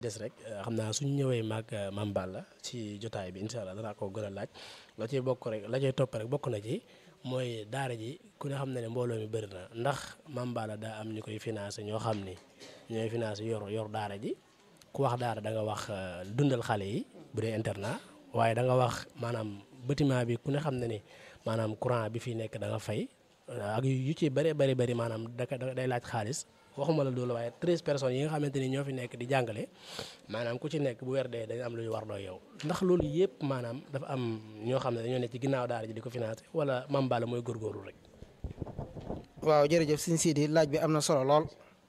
des rek xam naa suñ ñëwee maag Mame Balla ci jotaay bi incha allah danaa ko gën a laaj la ciy bokk rek la cay topp rek bokk na ci mooy daara ji ku ne xam ne ne mbooloo mi bëri na ndax Mame Balla daa am ñu koy financé ñoo xam ni ñooy financé yor yor daara ji ku wax daara da nga wax dundal xale yi bu dee internat waaye da nga wax maanaam bâtiment bi ku ne xam ne ni maanaam courant bi fi nekk da nga fay ak yu ci bëree bëri bëri maanaam da day laaj xaalis waxuma la loolu waaye treize personnes yi nga xamante ni ñoo fi nekk di jàngale maanaam ku ci nekk bu weer dee dañu am lu ñu war doo yow ndax loolu yëpp maanaam dafa am ñoo xam ne dañoo nekk ci ginnaaw daara ji di ko financé wala Mame Balla mooy góorgóorlu rek. waaw jërëjëf Sëñ Sidi laaj bi am na solo lool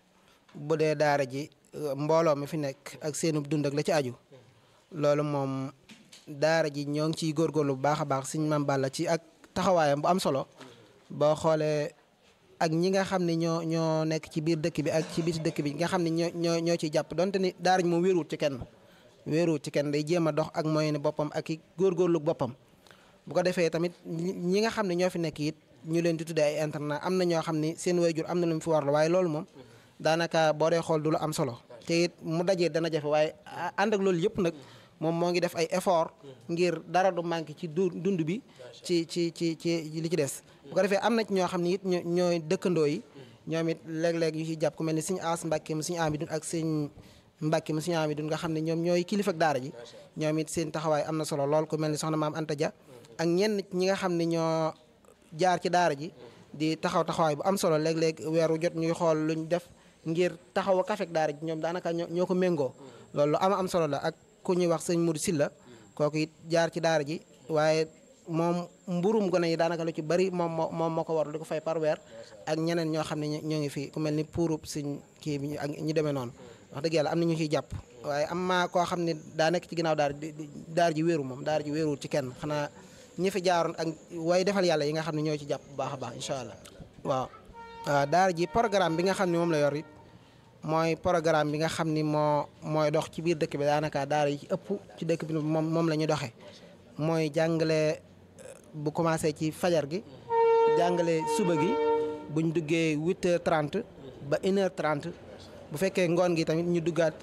bu dee daara ji mbooloo mi fi nekk ak seenub dund ak la ci aju loolu moom daara ji ñoo ngi ciy góorgóorlu bu baax a baax Sëñ Mame Balla ci ak taxawaayam bu am solo boo xoolee. ak ñi nga xam ne ñoo ñoo nekk ci biir dëkk bi ak ci biti dëkk bi nga xam ne ñoo ñoo ñoo ciy jàpp donte ni daara ji moom wéeruwut ci kenn wéeruwut ci kenn day jéem a dox ak moyen boppam ak i góorgóorlu boppam bu ko defee tamit ñi nga xam ne ñoo fi nekk it ñu leen di tuddee ay internat am na ñoo xam ne seen wayjur am na lu mu fi warlu waaye loolu moom daanaka boo dee xool du lu am solo te it mu dajee dana jafe waaye ànd ak loolu yëpp nag moom moo ngi def ay effort ngir dara du manqué ci du dund bi ci ci ci ci li ci des bu ko defee am na ci ñoo xam ne it ñooy dëkkandoo yi ñoom it léeg-léeg ñu ciy jàpp ku mel ni suñu aas mbàkke mu suñu amidun ak sëñ mbàkke mu suñu amidun nga xam ne ñoom ñooy kilifa ak daara ji ñoom it seen taxawaay am na solo lool ku mel ni soxna maam Anta Dia ak ñenn ñi nga xam ne ñoo jaar ci daara ji di taxaw taxawaay bu am solo léeg-léeg weeru jot ñuy xool luñ def ngir taxaw a kafek daara ji ñoom daanaka ñoo ko méngoo loolu lu am am solo la ak ku ñuy wax sëñ Mourou Silla kooku it jaar ci daara ji waaye moom mburum gone yi daanaka lu ci bari moom moo moom moo ko war di ko fay par weer ak ñeneen ñoo xam ne ñoo ngi fi ku mel ni puurub suñ kii bi ak ñu demee noonu wax dëgg yàlla am na ñu ciy jàpp waaye am maa koo xam ne daa nekk ci ginnaaw daara daara ji wéeru moom daara ji wéeruwul ci kenn xanaa ñi fi jaaroon ak way defal yàlla yi nga xam ne ñoo ci jàpp bu baax a baax incha allah waaw waaw daara ji programme bi nga xam ne moom la yor it mooy programme bi nga xam ni moo mooy dox ci biir dëkk bi daanaka daara yi ci ëpp ci dëkk bi moom moom la ñu doxee mooy jàngale bu commencé ci fajar gi jàngale suba gi buñ duggee 8h30 ba 1h30 bu fekkee ngoon gi tamit ñu duggaat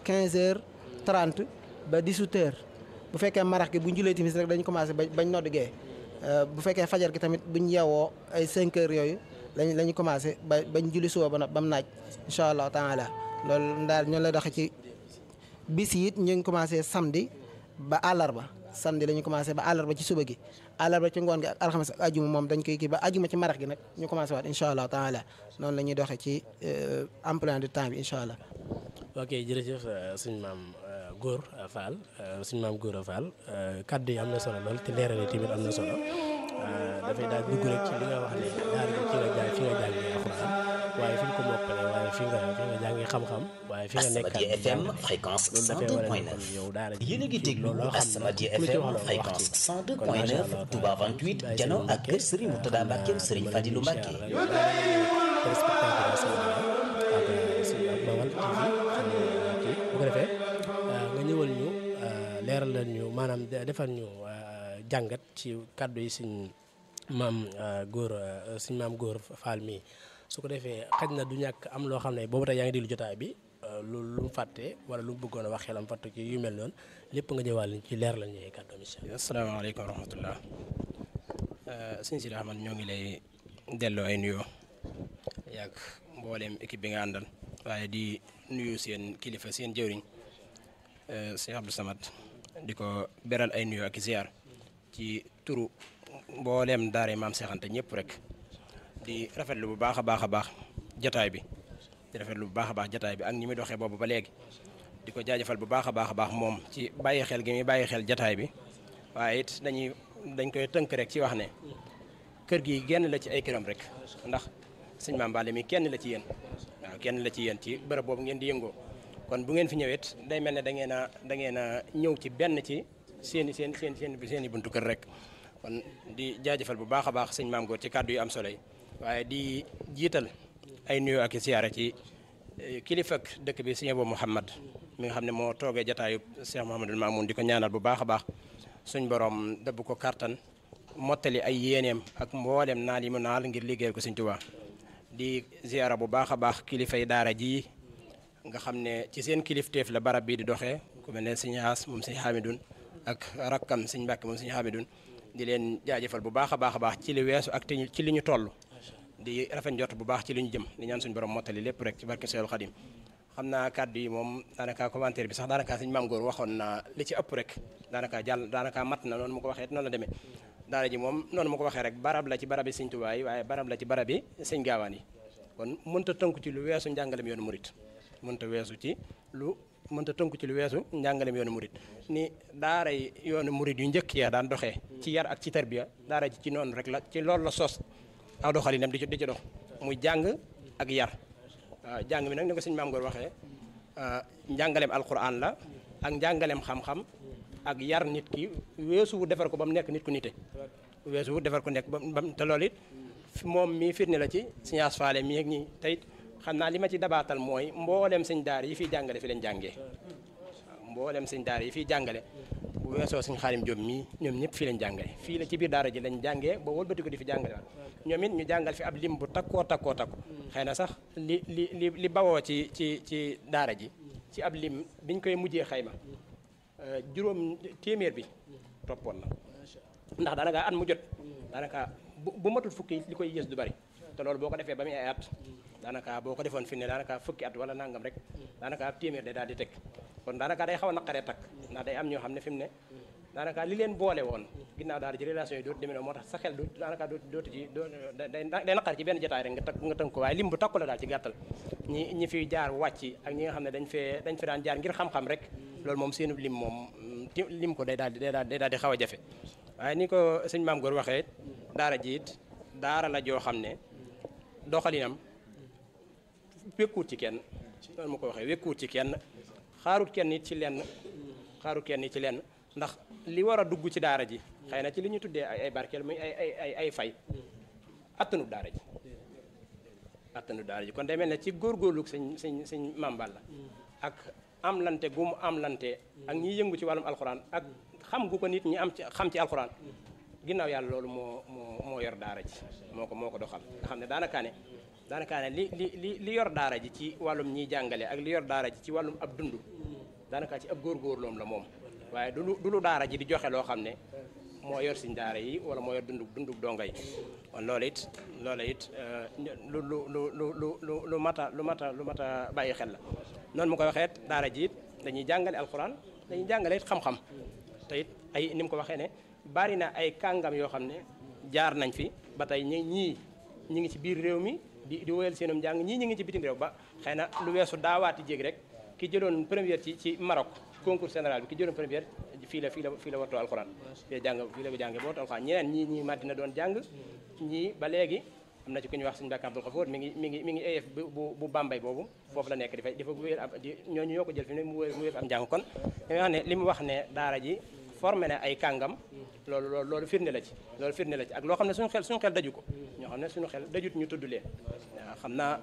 15h30 ba 18h bu fekkee marax gi buñ julee timis rek dañu commencé ba bañ noddugee bu fekkee fajar gi tamit buñ yeewoo ay 5h yooyu lañ la ñu commencé ba bañ julli suba ba ba mu naaj incha allah taala loolu daal ñoo lay doxee ci bis yi it ñu ngi commencé samedi ba àllarba samedi la ñu commencé ba àllarba ci suba gi àllarba ci ngoon gi ak alxames ak ajuma moom dañ koy kii ba ajuma ci marax gi nag ñu commencé waat incha allah taala noonu la ñuy doxee ci emploi du temps bi incha allah. ok jërëjëf suñ maam Góor Fall suñ maam Góor Fall kaddu yi am na solo lool te leeral yi tamit am na solo dafay daal dugg rek ci li nga wax ne daara ji ci nga jàng fi nga jàngee alxuraan waaye fi nga ko mokkale waaye fi nga fi nga jàngee xam-xam waaye fi nga nekk Asamadia FM fréquence 102.9 yow daara ji yéen a ngi déglu loolu xam Asamadia ku la ci FM wax loolu wax fréquence ci. 102.9 Touba 28 Jano ak kër Serigne Moutada Mbacke Serigne Fadilou Mbacke bu ko defee nga ñëwal ñu leeral leen ñu maanaam defal ñu jàngat ci kàddu yi suñ maam góor suñ maam góor Fall mii su ko defee xaj na du ñàkk am loo xam ne boobu tey yaa ngi déglu jotaay bi lu lu mu fàtte wala lu mu bëggoon a wax xelam fàtte ci yu mel noonu lépp nga ñëwaal ci leer la ñuy kàddu incha allah. asalaamaaleykum wa rahmatullah sëñ Sidi Ahmad ñoo ngi lay delloo ay nuyoo yàgg mbooleem équipe bi nga àndal waaye di nuyu seen kilifa seen jëwriñ sëñ Abdou Samad di ko beral ay nuyoo ak i ziar ci turu mbooleem daara maam seexante ñëpp rek di rafetlu bu baax a baax a baax jataay bi di rafetlu bu baax a baax jataay bi ak ñi muy doxee boobu ba léegi di ko jaajëfal bu baax a baax a baax moom ci bàyyi xel gi muy bàyyi xel jataay bi waaye it dañuy dañ koy tënk rek ci wax ne kër gi genn la ci ay këram rek ndax sëñ Maam Balla mi kenn la ci yéen waaw kenn la ci yéen ci bërëb boobu ngeen di yëngoo kon bu ngeen fi ñëwet day mel ne da ngeen a da ngeen a ñëw ci benn ci seen i seen seen seen seen i buntu kër rek kon di jaajëfal bu baax a baax sëñ Maam Góor ci kàddu yu am solo yi waaye di jiital ay nuyoo ak i siyaare ci kilifa ak dëkk bi sëñ Abou Mouhamad mi nga xam ne moo toogee jataayu Cheikh Mouhamadul Mamoun di ko ñaanal bu baax a baax suñ borom dëbb ko kartan mottali ay yéeneem ak mboolem naal yi mu naal ngir liggéeyal ko sëñ Tuubaa di ziara bu baax a baax kilifay daara ji nga xam ne ci seen kilifteef la barab bii di doxee ku mel ne sëñ As moom sëñ Hamidun ak rakkam sëñ Mbàkke moom sëñ Hamidun di leen jaajëfal bu baax a baax a baax ci li weesu ak te ci li ñu toll di rafet njort bu baax ci li ñu jëm di ñaan suñu borom mottali lépp rek ci barke Seexul Xadim xam naa kàddu yi moom daanaka commentaire bi sax daanaka sëñ Maam Góor waxoon na li ci ëpp rek daanaka jàll daanaka mat na noonu mu ko waxee noonu la demee daara ji moom noonu mu ko waxee rek barab la ci barab yi sëñ Tuubaa yi waaye barab la ci barab yi sëñ Gaawaan yi kon mënta tënku ci lu weesu njàngalem yoonu murit mënta weesu ci lu mënta tënku ci lu weesu njàngalem yoonu murit ni daara yi yoonu murit yu njëkk ya daan doxee ci yar ak ci tarbiya daara ji ci noonu rek la ci loolu la sos aw doxalinam di ci di ci dox muy jàng ak yar waaw jàng mi nag ni ko sëñ Maam Góor waxee njàngaleem alquran la ak njàngaleem xam-xam ak yar nit ki weesu wu defar ko ba mu nekk nit ku nite weesu wu defar ko nekk ba mu te loolu it moom mii firnde la ci science faale mii ak ñi tey xam naa li ma ci dabaatal mooy mboolem sëñ daara yi fiy jàngale fi leen jàngee waaw mboolem sëñ daara yi fiy jàngale bu weesoo sëñ Xaadim Jóob mii ñoom ñëpp fii lañ jàngee fii la ci biir daara ji lañ jàngee ba wëlbati ko di fi jàngale waat ñoom it ñu jàngal fi ab lim bu takkoo takkoo takku xëy na sax li li li li bawoo ci ci ci daara ji ci ab lim biñ koy mujjee xayma juróom téeméer bi toppoon na ndax daanaka at mu jot daanaka bu bu matul fukki li koy yées du bari te loolu boo ko defee ba muy ay at daanaka boo ko defoon fi ne daanaka fukki at wala nangam rek daanaka ab téeméer day daal di teg kon daanaka day xaw a naqaree takk ndax day am ñoo xam ne fi mu ne daanaka li leen boole woon ginnaaw daal ji relation yi dootu demee noonu moo tax sa xel du daanaka dootu dootu ci doo day day naqar ci benn jotaay rek nga tënk nga tënk ko waaye lim bu takku la daal ci gàttal ñi ñi fiy jaar wàcc ak ñi nga xam ne dañ fee dañ fi daan jaar ngir xam-xam rek loolu moom seenu lim moom lim ko day daal di day daal di xaw a jafe waaye ni ko sëñ Maam Góor waxee daara ji it daara la joo xam ne doxalinam wékkuwut ci kenn noonu ma ko waxee wékkuwut ci kenn xaarut kenn it ci lenn xaarut kenn it ci lenn ndax li war a dugg ci daara ji xëy na ci li ñu tuddee ay ay barkeel muy ay ay ay ay fay attanu daara ji attanu daara ji kon day mel ne ci góorgóorlu sëñ sëñ sëñ Maam Balla ak am lante gu mu am lante ak ñiy yëngu ci wàllum alxuraan ak xam gu ko nit ñi am ci xam ci alxuraan ginnaaw yàlla loolu moo moo moo yor daara ji moo ko moo ko doxal nga xam ne daanaka ne daanaka ne li li li li yor daara ji ci wàllum ñiy jàngale ak li yor daara ji ci wàllum ab dund daanaka ci ab góorgóorloom la moom waaye du lu du lu daara ji di joxe loo xam ne moo yor siñ daara yi wala moo yor dundug dundug donga yi kon loolu it loolu it lu lu lu lu lu lu mata lu mata lu mata bàyyi xel la noonu mu koy waxee daara ji it dañuy jàngale alxuraan dañuy jàngale it xam-xam te it ay ni mu ko waxee ne bari na ay kàngam yoo xam ne jaar nañ fi ba tey ñi ñii ñi ngi ci biir réew mi di di woyal seenum njàng ñii ñi ngi ci bitim réew ba xëy na lu weesu daawaati jéeg rek ki jëloon première ci ci Maroc concours général bi ki jëloon première fii la fii la fii la wattoo alxuraan fii la jàng fii la jàngee ba wattoo alxuraan ñeneen ñii ñii Madina doon jàng ñii ba léegi am na ci ku ñuy wax suñu Mbàkke Abdul Xafoor mi ngi mi ngi mi ngi AF bu bu Bambey boobu foofu la nekk di fay di fa wéyal ab di ñooñu ñoo ko jël fi ne mu wéyal mu wéyal am njàng kon dañuy wax ne li mu wax ne daara ji formé na ay kàngam loolu loolu loolu firnde la ci loolu firnde la ci ak loo xam ne suñu xel suñu xel daju ko ñoo xam ne suñu xel dajut ñu tudd leen waaw xam naa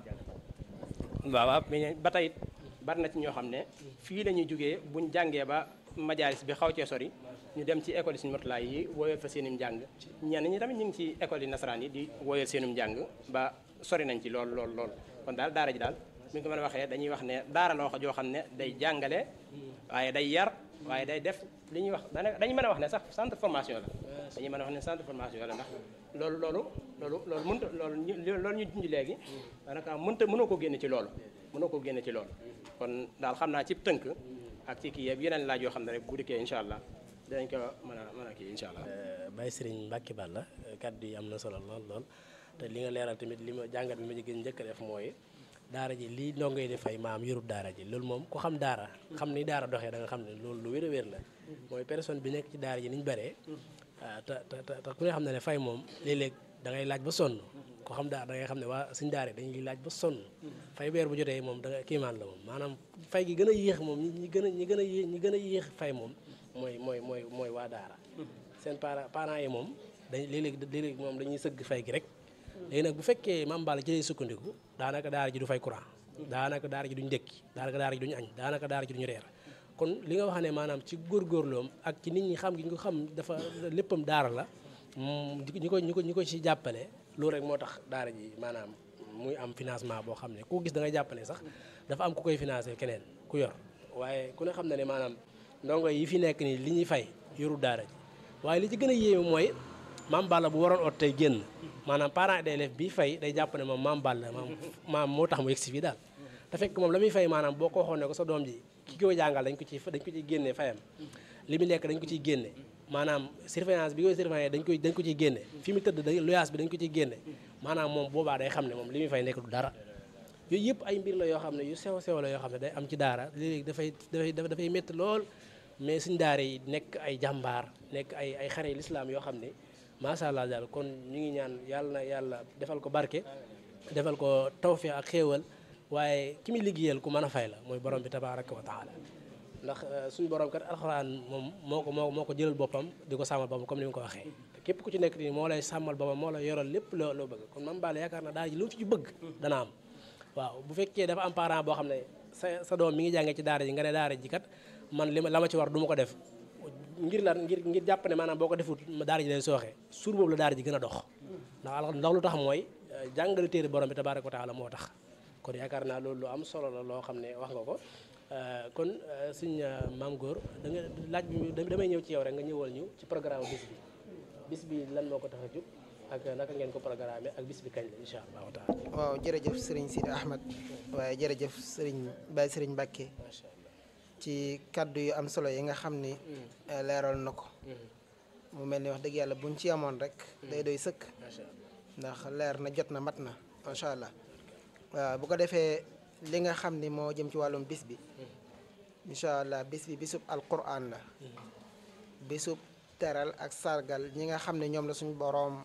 waaw waaw ba tey bari na ci ñoo xam ne fii la ñuy jógee buñ jàngee ba majaalis bi xaw cee sori ñu dem ci école yi suñu motulaay yi wooyal fa seenum njàng ñenn ñi tamit ñu ngi ci école yi nasaraan yi di wooyal seenum njàng ba sori nañ ci lool lool lool kon daal daara ji daal mi ngi ko mën a waxee dañuy wax ne daara loo joo xam ne day jàngale waaye day yar waaye day def li ñuy wax dañuy mën a wax ne sax centre formation la dañuy mën a wax ne centre formation la ndax loolu loolu loolu loolu mënta loolu loolu ñu junj léegi daanaka mënta mënoo ko génne ci loolu mënoo ko génne ci loolu kon daal xam naa ci tënk ak ci kii yëpp yeneen laaj yoo xam ne rek bu dikkee incha allah dinañ ko mën a mën a kii incha allah. Baye Serigne Mbacke Balla kaddu yi am na solo lool lool te li nga leeral tamit li ma jàngat bi ma gën njëkk a def mooy daara ji lii ndongo yi di fay maam yorub daara ji loolu moom ku xam daara xam ni daara doxee da nga xam ne loolu lu wér a wér la mooy personne bi nekk ci daara ji ni ñu bëree te te te ku ne xam ne ne fay moom léeg-léeg da ngay laaj ba sonn ko xam daara da ngay xam ne waa suñ daara dañuy laaj ba sonn fay weer bu jotee moom da nga kiimaan la moom maanaam fay gi gën a yéex moom ñi gën a ñi gën a yéex ñi gën a yéex fay moom mooy mooy mooy mooy waa daara seen parents parents yi moom dañ léeg-léeg léeg-léeg moom dañuy sëgg fay gi rek léegi nag bu fekkee Mame Balla ci lay sukkandiku daanaka daara ji du fay courant daanaka daara ji duñ ndékki daanaka daara ji duñu añ daanaka daara ji duñu reer kon li nga wax ne maanaam ci góorgóorloom ak ci nit ñi xam gi ñu ko xam dafa léppam daara la ñi ko ñi ko ñi ko ci jàppale loolu rek moo tax daara ji maanaam muy am financement boo xam ne ku gis da ngay jàpp ne sax dafa am ku koy financé keneen ku yor waaye ku ne xam na ne maanaam ndongo yi fi nekk nii li ñuy fay yoru daara ji waaye li ci gën a yéeme mooy maam Balla bu waroon ot tey génn maanaam parent d'élève bi fay day jàpp ne moom maam Balla maam maam moo tax mu yegg si fii daal te fekk moom la muy fay maanaam boo ko waxoon ne ko sa doom ji ki koy jàngal dañ ko ci dañ ko ciy génnee fayam li mu lekk dañ ko ciy génne maanaam surveillance bi koy surveiller dañ koy dañ ko ciy génne fi mu tëdd day loyaas bi dañ ko ciy génne maanaam moom boobaa day xam ne moom li muy fay nekk du dara yooyu yëpp ay mbir la yoo xam ne yu sew sew la yoo xam ne day am ci daara léegi dafay dafay dafay métti lool mais suñ daara yi nekk ay jàmbaar nekk ay ay xare lislaam yoo xam ne macha allah daal kon ñu ngi ñaan yàlla na yàlla defal ko barke defal ko tawfiq ak xéewal waaye ki muy liggéeyal ku mën a fay la mooy borom bi tabaraka wa taala ndax suñu borom kat alxuraan moom moo ko moo moo ko jëlal boppam di ko sàmmal boppam comme ni mu ko waxee te képp ku ci nekk nii moo lay sàmmal boppam moo la yoral lépp loo loo bëgg kon Mame Balla yaakaar na daara ji lu mu ci bëgg dana am waaw bu fekkee dafa am parent boo xam ne sa sa doom mi ngi jàngee ci daara ji nga ne daara ji kat man li ma la ma ci war du ma ko def ngir lan ngir ngir jàpp ne maanaam boo ko defut daara ji lay sooxee suur boobu la daara ji gën a dox ndax al ndax lu tax mooy jàngale téere borom bi tabaraka wa taala moo tax kon yaakaar naa loolu lu am solo la loo xam ne wax nga ko kon suñ maam góor da nga laaj bi damay ñëw ci yow rek nga ñëwal ñu ci programme bis bi bis bi lan moo ko tax a jóg ak naka ngeen ko programmé ak bis bi kañ la incha allahu taala waaw jërëjëf sëriñ Sidi Ahmed waaye jërëjëf sëriñ Baye sëriñ Mbacke macha allah ci kaddu yu am solo yi nga xam ni leeral na ko mu mel ni wax dëgg yàlla buñ ci amoon rek day doy sëkk macha allah ndax leer na jot na mat na macha allah waaw bu ko defee li nga xam ni moo jëm ci wàllum bis bi incha allah bis bi bisub alquran la bisub teral ak sargal ñi nga xam ne ñoom la suñu boroom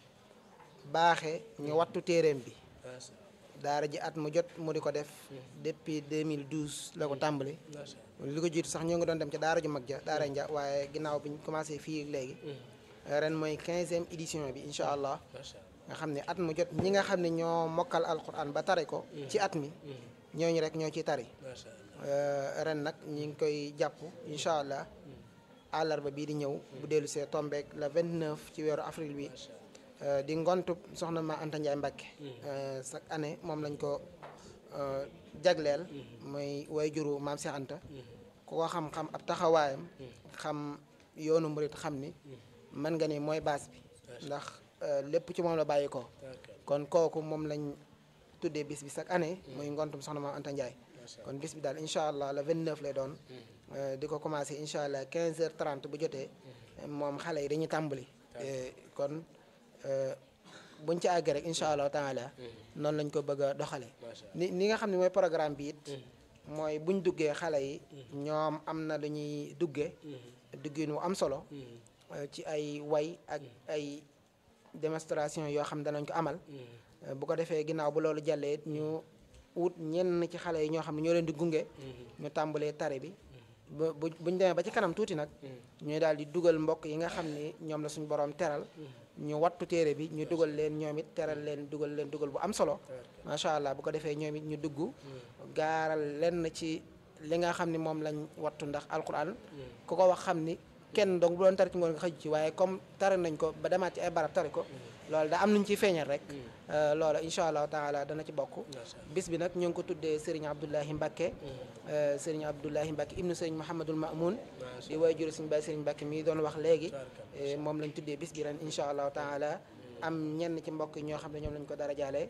baaxe ñu wattu téeréem bi macha daara ji at mu jot mu di ko def depuis 2012 la ko tàmbali allah li ko jiitu sax ñoo ngi doon dem ca daara ju mag ja daara nja waaye ginnaaw bi ñu commencé fii léegi ren mooy quinzième édition bi incha allah macha allah nga xam ne at mu jot ñi nga xam ne ñoo mokkal alquran ba tari ko ci at mi ñooñu rek ñoo ciy tari macha allah Euh, ren nag ñi ngi koy jàpp incha allah àllarba bii di ñëw bu dellu see tombeek le 29 ci weeru avril bi euh, di ngontub soxna ma Anta Ndiaye Mbacke euh, chaque année moom lañ ko euh, jagleel mooy way juru maam Cheikh Anta ku ko xam-xam ab taxawaayam xam yoonu murit xam ni mën nga ni mooy baas bi ndax euh, lépp ci moom la bàyyi ko ok kon kooku moom lañ tuddee bis bi chaque année muy ngontum soxna maam Anta Ndiaye kon bis bi daal incha allah le 29 lay doon euh, di ko commencé incha allah 15 heures 30 bu jotee moom xale yi dañuy tàmbali Euh, kon euh, buñ ci àggee rek incha allah taala noonu lañ ko bëgg a doxale macha ni ni nga xam ne mooy programme bi it mooy buñ duggee xale yi ñoom am na lu ñuy duggee duggin wu am solo euh, ci ay way ak ay démonstration yoo xam danañ ko amal Euh, bu ko defee ginnaaw bu loolu jàllee it ñu wut ñenn ci xale yi ñoo xam ne ñoo leen di gunge ñu tàmbalee tare bi ba bu buñ demee ba ci kanam tuuti nag ñuy daal di dugal mbokk yi nga xam ni ñoom la suñu borom teral ñu wattu téere bi ñu dugal leen ñoom it teral leen dugal leen dugal bu am solo macha allah bu ko defee ñoom it ñu dugg gaaral lenn ci li nga xam ni moom lañ wattu ndax alquran ku ko wax xam ni kenn donc bu doon tari ci ngoon nga xëj ci waaye comme tari nañ ko ba demaat ci ay barab tari ko loolu da am nañ ciy feeñal rek loola incha allahu taala dana ci bokk bis bi nag ñu ngi ko tuddee Serigne Abdoulahi Mbacke Serigne Abdoulahi Mbacke ibnu Serigne Mouhamadul Mamoun di way juru Serigne Baye Serigne Mbacke mii doon wax léegi eh, moom lañ tuddee bis bi ren incha allahu taala am ñenn ci mbokk yi ñoo xam ne ñoom lañ ko dara jaale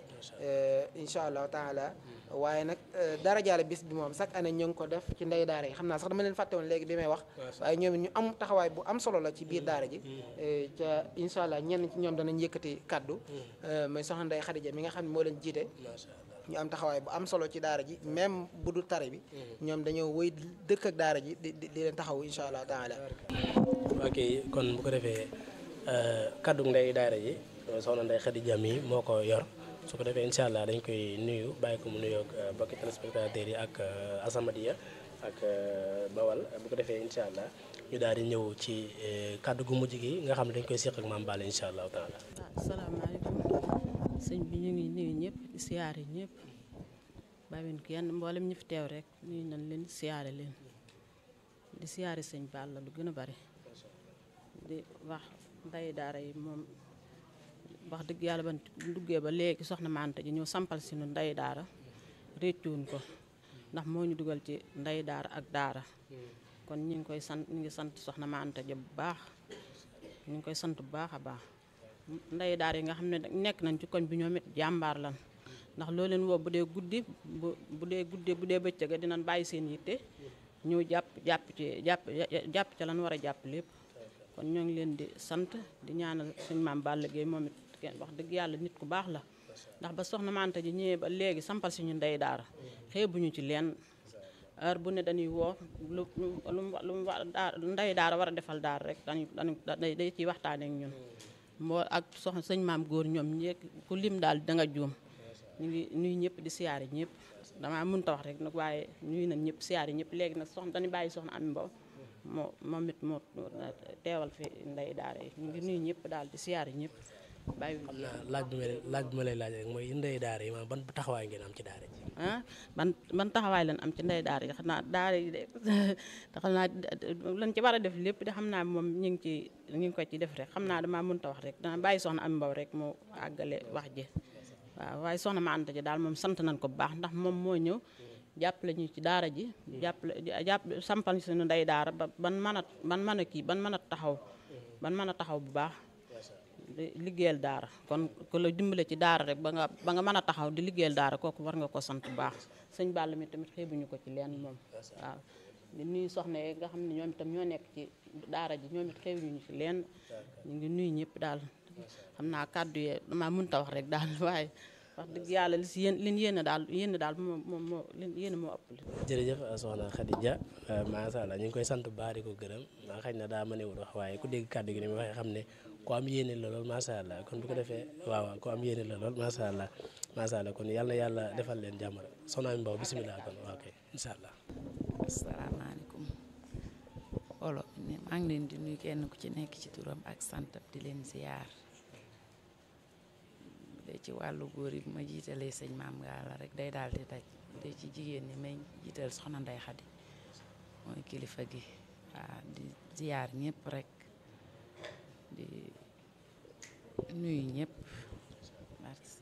incha allahu taala waaye nag eh, dara jaale bis bi moom chaque année ñu ngi ko def ci ndey daara yi xam naa sax dama leen fàtte woon léegi bi may wax waaye ñoom it ñu am taxawaay bu am solo la ci biir daara ji eh, ca incha allah ñenn ci ñoom danañ yëkkati kaddu eh, mooy soxna Ndey Xadija mi nga xam ne moo leen jiite macha allah ñu am taxawaay bu am solo ci daara ji même bu dul tare bi ñoom dañoo wëy dëkk ak daara ji di di di leen taxaw incha allah taala ok kon bu ko defee kaddu ndey daara ji soxna Ndey Xadija mi moo ko yor su ko defee incha allah dañ koy nuyu bàyyi ko mu nuyoog bokki téléspectateurs yi ak Asamadiya ak Bawal bu ko defee incha allah ñu daal di ñëw ci kaddu gu mujj gi nga xam ne dañ koy seq ak Mame Balla incha allahu taala. waaw salaamaaleykum sëñ bi ñu ngi nuyu ñëpp di siyaare ñëpp bàyyiwuñ kenn mboolem ñi fi teew rek nuyu nañ leen siyaare leen di siyaare sëñ Balla lu gën a bari di wax nday daara yi moom wax dëgg yàlla ban duggee ba léegi soxna Mante ji ñëw sampal si nu ndey daara réccuwuñ ko ndax moo ñu dugal ci ndey daara ak daara kon ñu ngi koy sant ñu ngi sant soxna Mante ji bu baax ñu ngi koy sant bu baax a baax ndey daara yi nga xam ne nekk nañ ci koñ bi ñoom it jàmbaar lan ndax loo leen woo bu dee guddi bu bu dee guddee bu dee bëccëg dinañ bàyyi seen yitte ñëw jàpp jàpp ci jàpp jàpp ca lan war a jàpp lépp kon ñoo ngi leen di sant di ñaanal suñ maam Balla Gueye moom it kenn wax dëgg yàlla nit ku baax la ndax ba soxna Mante ji ñëwee ba léegi sampal si ñu ndey daara xeebuñu ci leen heure bu ne dañuy woo lu lu lu mu ndey daara war a defal daara rek dañuy dañuy day ciy waxtaanee ak ñun moo ak soxna sëñ maam góor ñoom ñeeg ku lim daal da nga juum ñu ngi nuyu ñëpp di siyaare ñëpp damaa mënta wax rek nag waaye nuyu nañ ñëpp siyaare ñëpp léegi nag soxna dañuy bàyyi soxna Ami Mbow moo moom it moo teewal fi ndey daara yi ñu ngi nuyu ñëpp daal di siyaare ñëpp bàyyi xam naa laaj bi ma lay laaj bi ma lay laaj rek mooy ndey daara yi maanaam ban taxawaay ngeen am ci daara ji ah ban ban taxawaay lan am ci ndey daara yi xam naa daara yi de te xam naa lan ci war a def lépp de xam naa moom ñu ngi ci ñu ngi ko ci def rek xam naa damaa mënta wax rek dana bàyyi soxna Ami Mbow rek moo àggale wax ji waaw waaye soxna ma Anta ji daal moom sant nañ ko bu baax ndax moom moo ñëw jàppale ñu ci daara ji jàppale jàpp sampal suñu ndey daara ba ban mën a ban mën a kii ban mën a taxaw ban mën a taxaw bu baax liggéeyal daara kon ku la dimbale ci daara rek ba nga ba nga mën a taxaw di liggéeyal daara kooku war nga ko sant bu baax sëñ Balla mi tamit xeebuñu ko ci leen moom waaw di nuyu soxna yi nga xam ne ñoom itam ñoo nekk ci daara ji ñoom it xeebuñu ci leen ñu ngi nuyu ñëpp daal xam naa kàddu yee damaa mënta wax rek daal waaye wax dëgg yàlla li si yéen li yéen daal yéen daal moom moom moo yéen moo ëpp. jërëjëf soxna Khadija macha allah ñu ngi koy sant bu baax di ko gërëm maa xëy na daa mënewul wax waaye ku dégg kàddu gi ni mu waxee xam ne ku am yéene la lool macha allah kon bu ko defee waaw waaw ku am yéene la lool macha allah macha allah kon yàlla na yàlla defal leen jàmm soxna Ami Mbow bisimilah kon waaw kay incha allah. asalaamaaleykum olo maa ngi leen di nuyu kenn ku ci nekk ci turam ak santam di leen ziyaar de ci wàllu góor yi bu ma jiitalee sëñ maam Galla rek day daal di daj de ci jigéen ñi may jiital soxna Ndey Xadi mooy kilifa gi waaw di ziyaar ñëpp rek di nuyu ñëpp merci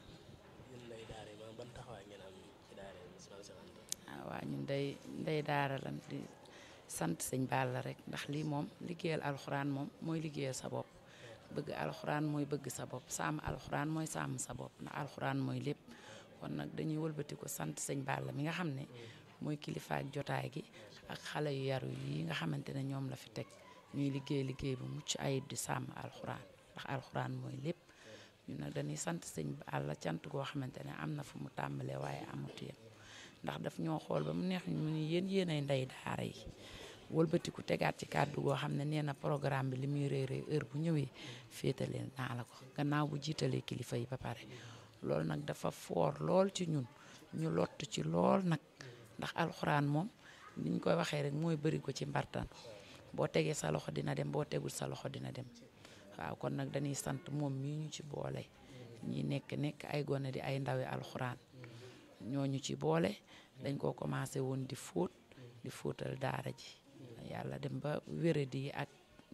ah waa ñun day ndey daara lan di sant sëñ Balla rek ndax lii moom liggéeyal alxuraan moom mooy liggéeyal sa bopp bëgg alxuraan mooy bëgg sa bopp sàmm alxuraan mooy sàmm sa bopp ndax alxuraan mooy lépp kon nag dañuy wëlbati ko sant sëñ Balla mi nga xam ne mooy kilifa ak jotaay gi ak xale yu yaru yi nga xamante ne ñoom la fi teg ñuy liggéey liggéey bu mucc ayib di sàmm alxuraan ndax alxuraan mooy lépp ñu nag dañuy sant sëñ Balla cant goo xamante ne am na fu mu tàmbalee waaye amut yem ndax daf ñoo xool ba mu neex ñu ni yéen yéenay ndey daara yi wëlbatiku tegaat ci kàddu goo xam ne nee na programme bi li muy rëy rëy heure bu ñëwee féetaleen naa la ko gannaaw bu jiitalee kilifa yi ba pare loolu nag dafa foor lool ci ñun ñu lott ci lool nag ndax alxuraan moom niñ koy waxee rek mooy bëri ko ci mbartan boo tegee sa loxo dina dem boo tegul sa loxo dina dem waaw kon nag dañuy sant moom mii ñu ci boole ñi nekk nekk ay gone di ay ndawi alxuraan ñooñu ci boole dañ koo commencé woon di fóot di fóotal daara ji yàlla dem ba wéradi ak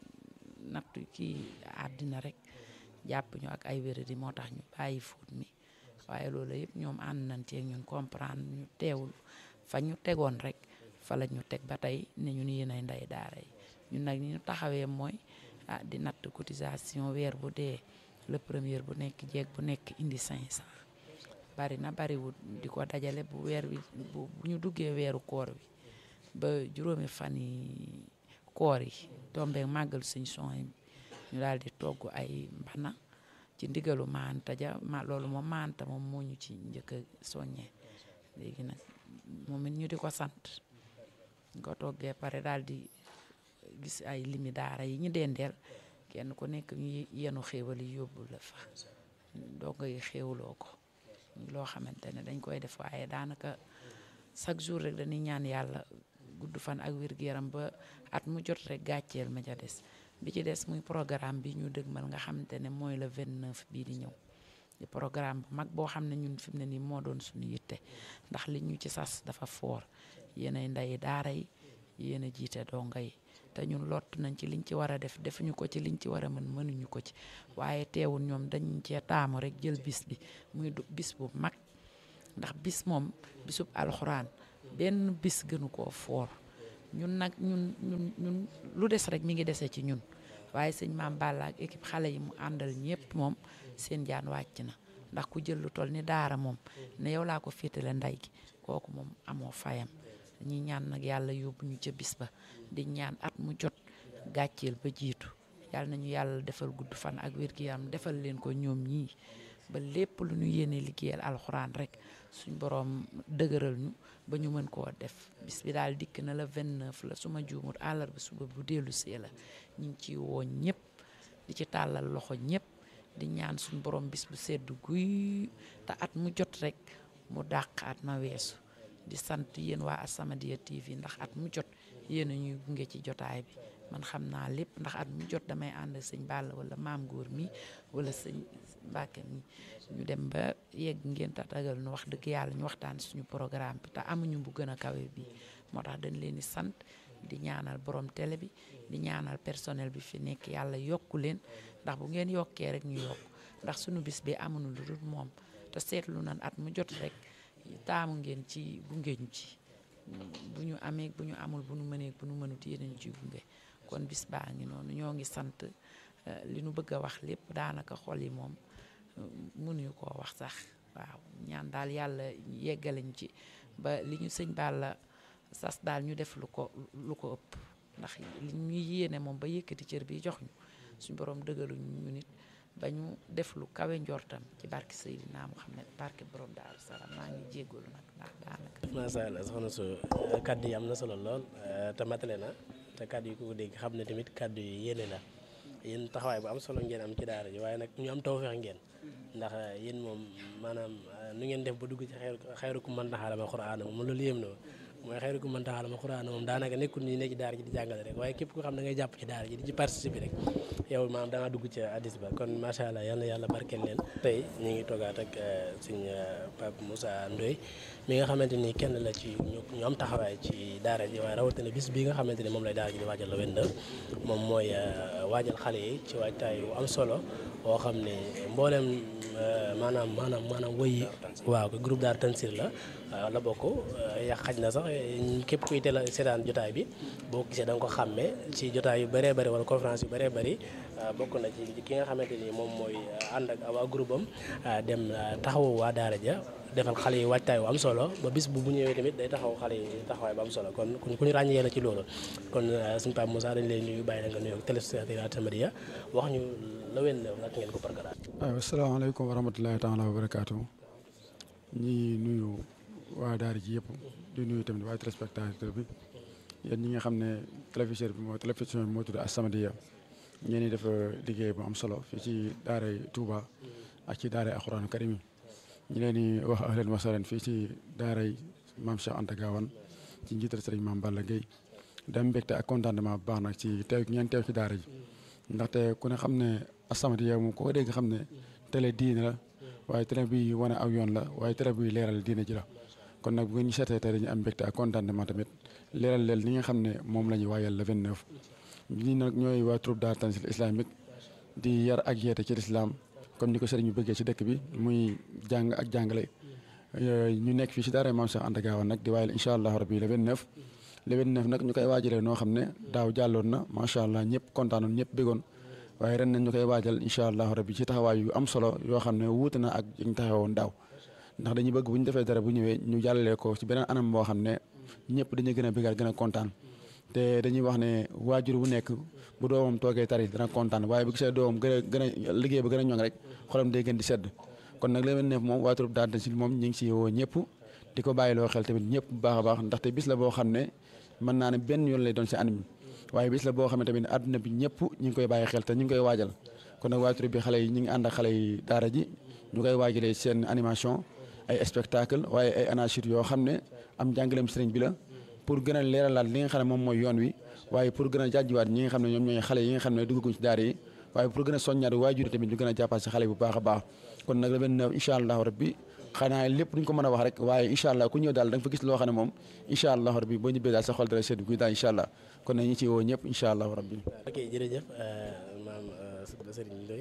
nattu kii àddina rek jàpp ñu ak ay wéradi moo tax ñu bàyyi fóot mi waaye loolu yëpp ñoom ànd nañ ci ñun comprendre ñu teewul fa ñu tegoon rek fa la ñu teg ba tey ne ñun yéen ay ndey daara yi ñun nag ñu taxawee mooy ah di natt cotisation weer bu dee le premier bu nekk jeeg bu nekk indi 500 bari na bariwul di ko dajale bu weer wi bu ñu duggee weeru koor wi ba juróomi fan yi koor yi tombeek màggal suñ son yi ñu daal di togg ay mbana ci ndigalu maanta ja ma loolu moom maanta moom moo ñu ci njëkk a soññee léegi nag moom it ñu di ko sant ñu ko toggee pare daal di gis ay limi daara yi ñu dendeel kenn ku nekk ñu yenu xéewal yi yóbbu la fa doo ngay xéewloo ko loo xamante ne dañ koy def waaye daanaka chaque jour rek dañuy ñaan yàlla gudd fan ak wér gu yaram ba at mu jot rek gàcceel ma ca des bi ci des muy programme bi ñu dëgmal nga xamante ne mooy le 29 bii di ñëw di programme bu mag boo xam ne ñun fi mu ne nii moo doon suñu yitte ndax li ñu ci sas dafa foor yéenay nday daara yi yéen a jiite donga yi te ñun lott nañ ci liñ ci war a def defuñu ko ci liñ ci war a mën mënuñu ko ci waaye teewul ñoom dañ cee taamu rek jël bis bi muy bis bu mag ndax bis moom bisub alxuraan benn bis gënu koo foor ñun nag ñun ñun ñun lu des rek mi ngi dese ci ñun waaye sëñ Maam Balla ak équipe xale yi mu àndal ñëpp moom seen jaan wàcc na ndax ku jël lu toll ni daara moom ne yow laa ko féetale nday gi kooku moom amoo fayam ñi ñaan nag yàlla yóbbu ñu ca bis ba di ñaan at mu jot gàcceel ba jiitu yàlla nañu yàlla defal gudd fan ak wér-gi-yaram defal leen ko ñoom ñii ba lépp lu ñu yéene liggéeyal alxuraan rek suñ boroom dëgëral ñu ba ñu mën koo def bis bi daal dikk na la 29 la suma juumut àllarba suba bu dellu see la ñu ngi ciy woo ñëpp di ci tàllal loxo ñëpp di ñaan suñ borom bis bu sedd guy te at mu jot rek mu dàq at ma weesu di sant yéen waa As-Samadiyya TV ndax at mu jot yéen a ñuy gunge ci jotaay bi man xam naa lépp ndax at mu jot damay ànd sëñ Balla wala maam góor mi wala sëñ Mbàkke mi ñu dem ba yegg ngeen tatagal nu wax dëgg yàlla ñu waxtaan suñu programme bi te amuñu bu gën a kawe bi moo tax dañ leen di sant di ñaanal borom télé bi di ñaanal personnel bi fi nekk yàlla yokku leen ndax bu ngeen yokkee rek ñu yokk ndax suñu bis bi amuñu lu dul moom te seetlu nan at mu jot rek taamu ngeen ci gunge ñu ci bu ñu amee bu ñu amul bu ñu mënee bu ñu mënut yéen ñu ciy gunge kon bis baa ngi noonu ñoo ngi sant li nu bëgg a wax lépp daanaka xol yi moom mënuñu koo wax sax waaw ñaan daal yàlla yeggaleñ ci ba li ñu sëñ Balla sas daal ñu def lu ko lu ko ëpp ndax li ñuy yéene moom ba yëkkati cër bi jox ñu suñ borom dëgaluñ ñu nit ba ñu def lu kawe njortam ci barke Seydina Muhammad barke borom Daaru Salaam maa ngi jéggalu nag ndax daanaka. macha allah soxna su kaddu yi am na solo lool te matale na te kaddu yi ku ko dégg xam ne tamit kaddu yi yéene la yéen taxawaay bu am solo ngeen am ci daara ji waaye nag ñu am tawfeex ngeen ndax yéen moom maanaam nu ngeen def ba dugg ci xayru xayrukum man ta'allama al-Qur'aana moom loolu yéem na mooy xayrukum man ta'allama al-Qur'aana moom daanaka nekkul ni nekk ci daara ji di jàngale rek waaye képp ko xam da ngay jàpp ci daara ji di ci participer rek yow maanaam da nga dugg ci addis ba kon macha allah yal na yàlla barkeel leen tey ñu ngi toogaat ak suñ Pape Moussa Ndoye mi nga xamante ni kenn la ci ñu am taxawaay ci daara ji waaye rawatina bis bi nga xamante ni moom lay daara ji di waajal la wenda moom mooy waajal xale yi ci waajtaay bu am solo boo xam ne mboolem maanaam maanaam maanaam woy waaw groupe Daara Tansir la la bokk yàq xaj na sax képp kuy teel a seetaan jotaay bi boo gisee da nga ko xàmmee ci jotaay yu bëree bëri wala conférence yu bëree bëri bokk na ci ki nga xamante ni moom mooy ànd ak waa groupe am dem taxawu waa daara ja defal xale yi waajtaay bu am solo ba bis bu bu ñëwee tamit day taxaw xale yi taxawaay bu am solo kon ku ñu ràññee la ci loolu kon suñu Pape Moussa dañ lay nuyu bàyyi la nga nuyoo téléspectateur As-Samadiyya wax ñu la wen nag ngeen ko programme. waaw asalaamaaleykum wa rahmatulahi taala wa barakaatu ñi nuyu waa daara ji yëpp di nuyu tamit waa téléspectateur bi yéen ñi nga xam ne télévision bi moo télévision bi moo tudd As-Samadiyya ngeen di def liggéey bu am solo fii ci daaray Touba ak ci daaray Alxuraanu Karim yi ñu leen di wax ahlan wa sahlan fii ci daaray maam Cheikh Anta Gawane ci njiital sëriñ maam Balla Gueye dem mbégte ak contentement bu baax nag ci teew ngeen teew ci daara ji ndaxte ku ne xam ne As-Samadiyya moom ko dégg xam ne télé diine la waaye télé bi wane aw yoon la waaye télé bi leeral diine ji la kon nag bu ngeen ñu seetee tey dañu am mbégte ak contentement tamit leeral leen li nga xam ne moom la ñuy waayal le 29 ñi nag ñooy waa troupe Daara Tansir islamique di yar ak yeete ci lislaam comme ni ko sëriñ bi bëggee ci dëkk bi muy jàng ak jàngale ñu nekk fii ci daara maam Cheikh Anta Gawane nag di waayal incha allah rabbi le 29 le 29 nag ñu koy waajalee noo xam ne daaw jàlloon na macha allah ñëpp kontaanoon ñëpp bëggoon waaye ren nañ ñu koy waajal incha allah rabbi ci taxawaay yu am solo yoo xam ne wuute na ak ñu taxawoon daaw ndax dañuy bëgg bu ñu defee dara bu ñëwee ñu jàllalee ko ci beneen anam boo xam ne ñëpp dañuy gën a bëggal gën a kontaan te dañuy wax ne waajur bu nekk bu doomam toogee tari dana kontaan waaye bu gisee doomam gën a gën a liggéey ba gën a ñoŋ rek xolam day gën di sedd kon nag la ne moom waa troupe Daara Tansir moom ñu ngi si woo ñëpp di ko bàyyiloo xel tamit ñëpp bu baax a baax ndaxte bis la boo xam ne mën naa ne benn yoon lay doon si an mi waaye bis la boo xam ne tamit àdduna bi ñëpp ñu ngi koy bàyyi xel te ñu ngi koy waajal kon nag waa troupe bi xale yi ñu ngi ànd ak xale yi daara ji ñu koy waajalee seen animation ay spectacle waaye ay anachir yoo xam ne am jàngaleem sëriñ bi la pour gën a leeralaat li nga xam ne moom mooy yoon wi waaye pour gën a jàjjiwaat ñi nga xam ne ñoom ñooy xale yi nga xam ne duggaguñ ci daara yi waaye pour gën a soññaat waajur tamit ñu gën a jàppaat si xale bu baax a baax kon nag le 29 incha allahu rabbi xanaa lépp duñ ko mën a wax rek waaye incha allah ku ñëw daal da nga fa gis loo xam ne moom incha allah rabbi boo ñibbee daal sa xol dara sedd guy daal incha allah kon nag ñu ci woo ñëpp incha allah rabbi ok jërëjëf maam Serigne Ndoye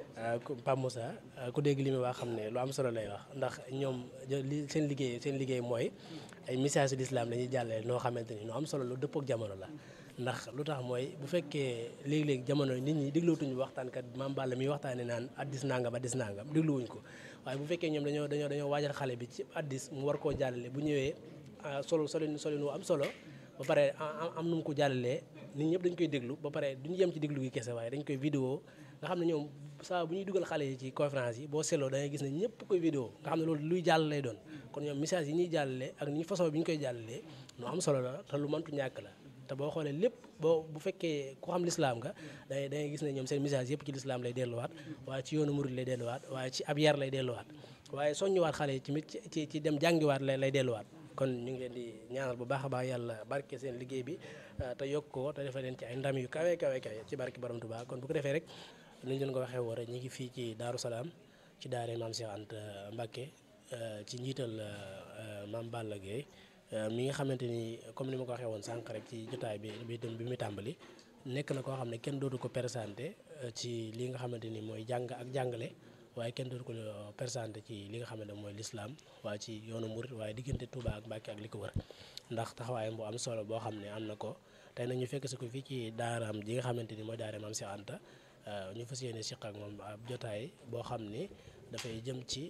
Pape Moussa ku dégg li muy wax xam ne lu am solo lay wax ndax ñoom li seen liggéey seen liggéey mooy ay message d'islam la ñuy jàllale noo xamante ni lu am solo lu dëppoo ak jamono la ndax lu tax mooy bu fekkee léegi-léegi jamono nit ñi déglootuñu waxtaankat maam Balla mi waxtaane naan addis nangam addis nangam dégluwuñ ko waaye bu fekkee ñoom dañoo dañoo dañoo waajal xale bi ci addis mu war koo jàllale bu ñëwee solo solin solin wu am solo ba pare am nu mu ko jàllalee nit ñëpp dañ koy déglu ba pare duñu yem ci déglu gi kese waaye dañ koy vidéo nga xam ne ñoom saa bu ñuy dugal xale yi ci conférence yi boo seetloo da ngay gis ne ñëpp koy vidéo nga xam ne loolu luy jàll lay doon kon ñoom message yi ñuy jàllale ak ni façon bi ñu koy jàllalee lu am solo la te lu mëntu ñàkk la te boo xoolee lépp boo bu fekkee ku xam lislaam nga da da ngay gis ne ñoom seen message yëpp ci lislaam lay delluwaat waaye ci yoonu murid lay delluwaat waaye ci ab yar lay delluwaat waaye soññuwaat xale yi tamit ci ci dem jàngiwaat lay lay delluwaat kon ñu ngi leen di ñaanal bu baax a baax yàlla barke seen liggéey bi te yokk ko te defal leen ci ay ndam yu kawe kawe kawe ci barke borom Tuubaa kon bu ko defee rek ni ñu leen ko waxee woon rek ñu ngi fii ci Daaru Salaam ci daare maam Cheikh Anta Mbacké ci njiital maam Balla Gueye mi nga xamante ni comme ni ma ko waxee woon sànq rek ci jotaay bi bi bi muy tàmbali nekk na koo xam ne kenn dootu ko présenté ci li nga xamante ni mooy jàng ak jàngale waaye kenn dootu ko présenté ci li nga xamante ne mooy lislaam waaye ci yoonu murit waaye diggante Touba ak Mbacké ak li ko wër ndax taxawaayam bu am solo boo xam ne am na ko tey nag ñu fekk si ko fii ci daaraam ji nga xamante ni mooy daara maam Cheikh Anta ñu fas yéene siq ak moom ab jotaay boo xam ni dafay jëm ci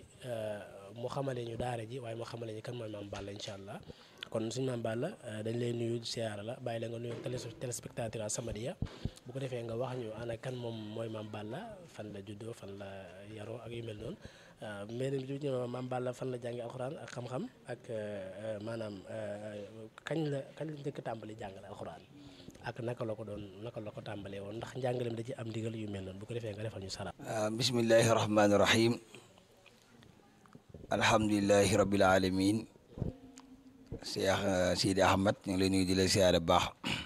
mu xamale ñu daara ji waaye mu xamale ñu kan mooy maam Balla incha allah kon suñu maam Balla dañ lay nuyu siyaara la bàyyi la nga nuyu téléspectateur As-Samadiyya bu ko defee nga wax ñu ana kan moom mooy maam Balla fan la juddoo fan la yaroo ak yu mel noonu mais du ñu maam Balla fan la jàngi alxuraan ak xam-xam ak maanaam kañ la kañ la njëkk tàmbali jàngale alxuraan ak naka la ko doon naka la ko tàmbalee woon ndax njàngaleem da ci am ndigal yu mel noonu bu ko defee nga defal ñu salaam. bismillahi rahmaani rahim alhamdulilahi rabbil alamin Cheikh Sidi Ahmad ñu ngi lay nuyu di la siyaare baax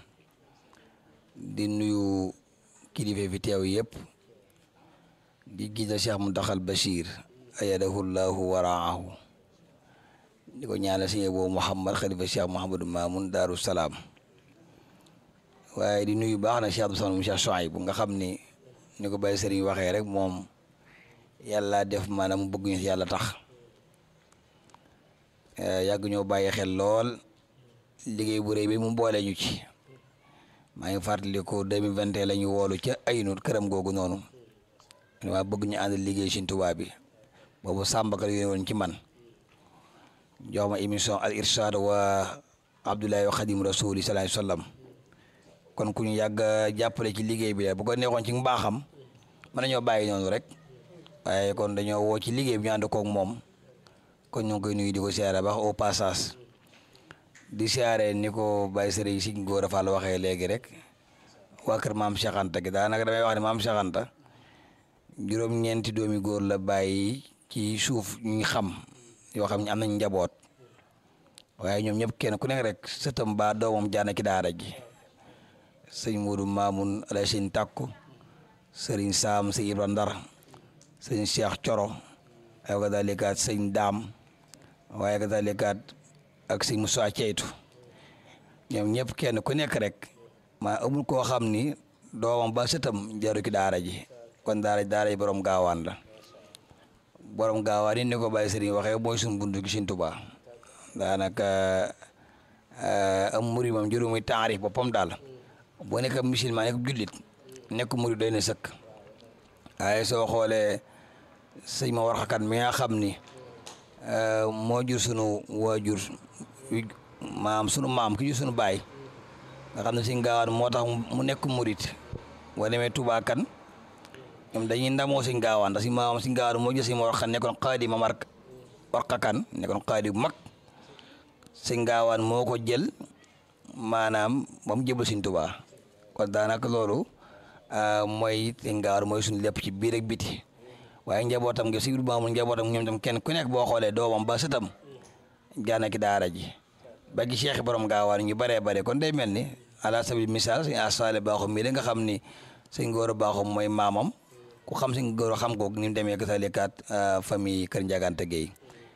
di nuyu kilifa fi teew yëpp di gis Cheikh Muntaxal Bachir ayadahu llahu waraahu di ko ñaanal sëñ boobu Mouhamad xalifa Cheikh Mouhamadou Mamoun Daaru Salaam waaye di nuyu baax na Cheikh Abdou Samad mu Cheikh Souaïb bu nga xam ni ni ko Baye Serigne waxee rek moom yàlla def maanaam mu bëgg ñu si yàlla tax yàgg ñoo bàyyi xel lool liggéey bu rëy bi mu boole ñu ci maa ngi fàttali ko 2021 la ñu woolu ca aynut këram googu noonu waa bëgg ñu ànd liggéey Sëriñ Tuubaa bi boobu sàmbakal yónni woon ci man jox ma émission al irshad wa Abdoulaye wa Xadim Rasuli sallallahu alayhi wa sallam kon ku ñu yàgg jàppale ci liggéey bi la bu ko neexoon ci mbaaxam mën nañoo bàyyi noonu rek waaye kon dañoo woo ci liggéey bi ñu ànd koog moom kon ñu ngi koy nuyu di ko siyaare baax au passage di siyaare ni ko Baye Serigne Signe Gora Fall waxee léegi rek waa kër maam Cheikh Anta gi daanaka damay wax ne maam Cheikh Anta juróom-ñeenti doomi góor la bàyyi ci suuf ñu xam yoo xam ne am nañ njaboot waaye ñoom ñëpp kenn ku nekk rek sëtam ba doomam jaana ci daara ji sëñ Modou Mamoun alay sëñ Takku sëriñ Saam sëñ Ibra Ndar sëñ Cheikh Coro ay ko dalikaat sëñ Daam waaye ko dalikaat ak sëñ Moussa Ceytu ñoom ñëpp kenn ku nekk rek maa amul koo xam ni doomam ba sëtam jaru ci daara ji kon daara daara ji borom gaawaan la borom gaawaan yi ni ko Baye Sëriñ waxee mooy suñu buntu gi Sëriñ Tuubaa daanaka am muri moom juróomi taarif boppam daal boo nekk musulman nekk jullit nekk murid doy na sëkk waaye soo xoolee sëñ ma war xakan mi nga xam ni moo jur sunu waajur maam sunu maam ki jur sunu baay nga xam ne si gaawaan moo tax mu nekk murid boo demee Touba kan ñoom dañuy ndamoo si gaawaan ndax si maam si gaawaan moo jur si ma war xakan nekkoon xaadi ma mar war xakan nekkoon xaadi bu mag si gaawaan moo ko jël maanaam ba mu jëbal Sëñ Tuubaa kon daanaka loolu mooy si gaawaan mooy suñu lépp ci biir ak biti waaye njabootam gi si biir maamul njabootam ñoom tam kenn ku nekk boo xoolee doomam ba sëtam jaana ki daara ji ba gi cheikh borom gaawaan ñu baree bare kon day mel ni ala sabil misaal suñu asfaale baaxum mii da nga xam ni sëñ góor a baaxum mooy maamam ku xam sëñ góor a xam ko ni mu demee ka salikaat famille Kër Ndiagante Gueye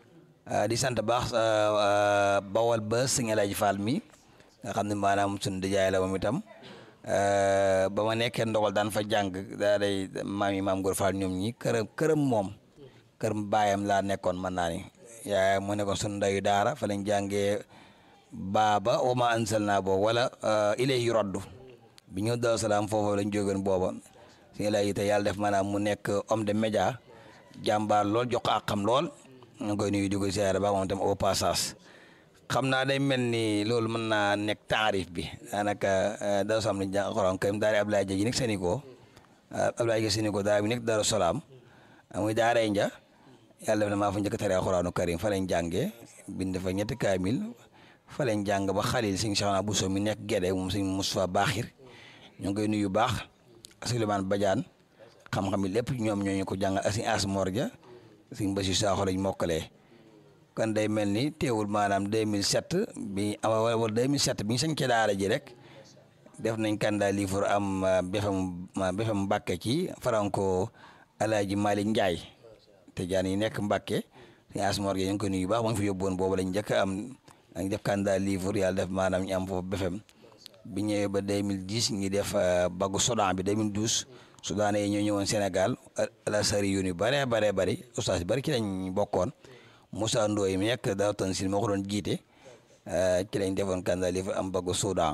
di sant baax bawal ba sëñ Alaaji Fall mi nga xam ne maanaam suñu dijaay la moom itam ba ma nekkee ndogal daan fa jàng daa day maam yi maam Góor Fall ñoom ñi këram këram moom këram baayam laa nekkoon mën naa ni yaay mu nekkoon suñu ndayu daara fa lañ jàngee baaba wa ma ansal naa boobu wala ilay yu roddu bi ñëw Daaru Salaam foofu lañ jógeen booba si la te yàlla def maanaam mu nekk homme de média jàmbaar lool jox ko àqam lool ñu ngi koy nuyu di ko siyaare ba moom tam au passage xam naa day mel ni loolu mën naa nekk taarif bi daanaka Daaru Salaam lañ jàng Alxuraan karim daara Abdoulaye Dia ji nekk Sénico Abdoulaye Dia Sénico daara bi nekk Daaru Salaam muy daara nja yàlla def na maa fa njëkk a tere Alxuraanu karim fa lañ jàngee bind fa ñetti kaamil fa lañ jàng ba xalil sëñ Cheikh Bousso mi nekk Gédé moom sëñ Moustapha Baaxir ñu ngi koy nuyu baax Souleymane Badiane xam-xam yi lépp ñoom ñoo ñu ko jàngal ak sëñ As Morja sëñ Basi Saaxo lañ mokkalee kon day mel ni teewul maanaam 2007 bi wala 2007 bi ñu sañ ci daara ji rek def nañ candidat livre am BFM BFM Mbàkke ci Franco Alaaji Malick Ndiaye te jaan yi nekk Mbàkke sëñ As Morja ñu ngi koy nuyu baax moo ngi fi yóbbuwoon boobu lañ njëkk am dañ def candidat livre yàlla def maanaam ñu am foofu BFM bi ñëwee ba 2010 ñi def baggu Soudan bi 2012 Soudan yi ñoo ñëwoon Sénégal ala sari yu ni bare bare bari ustaas yi bari ci lañ bokkoon Moussa Ndoye mi nekk daaw tan si moo ko doon jiite ci lañ defoon candidat livre am baggu Soudan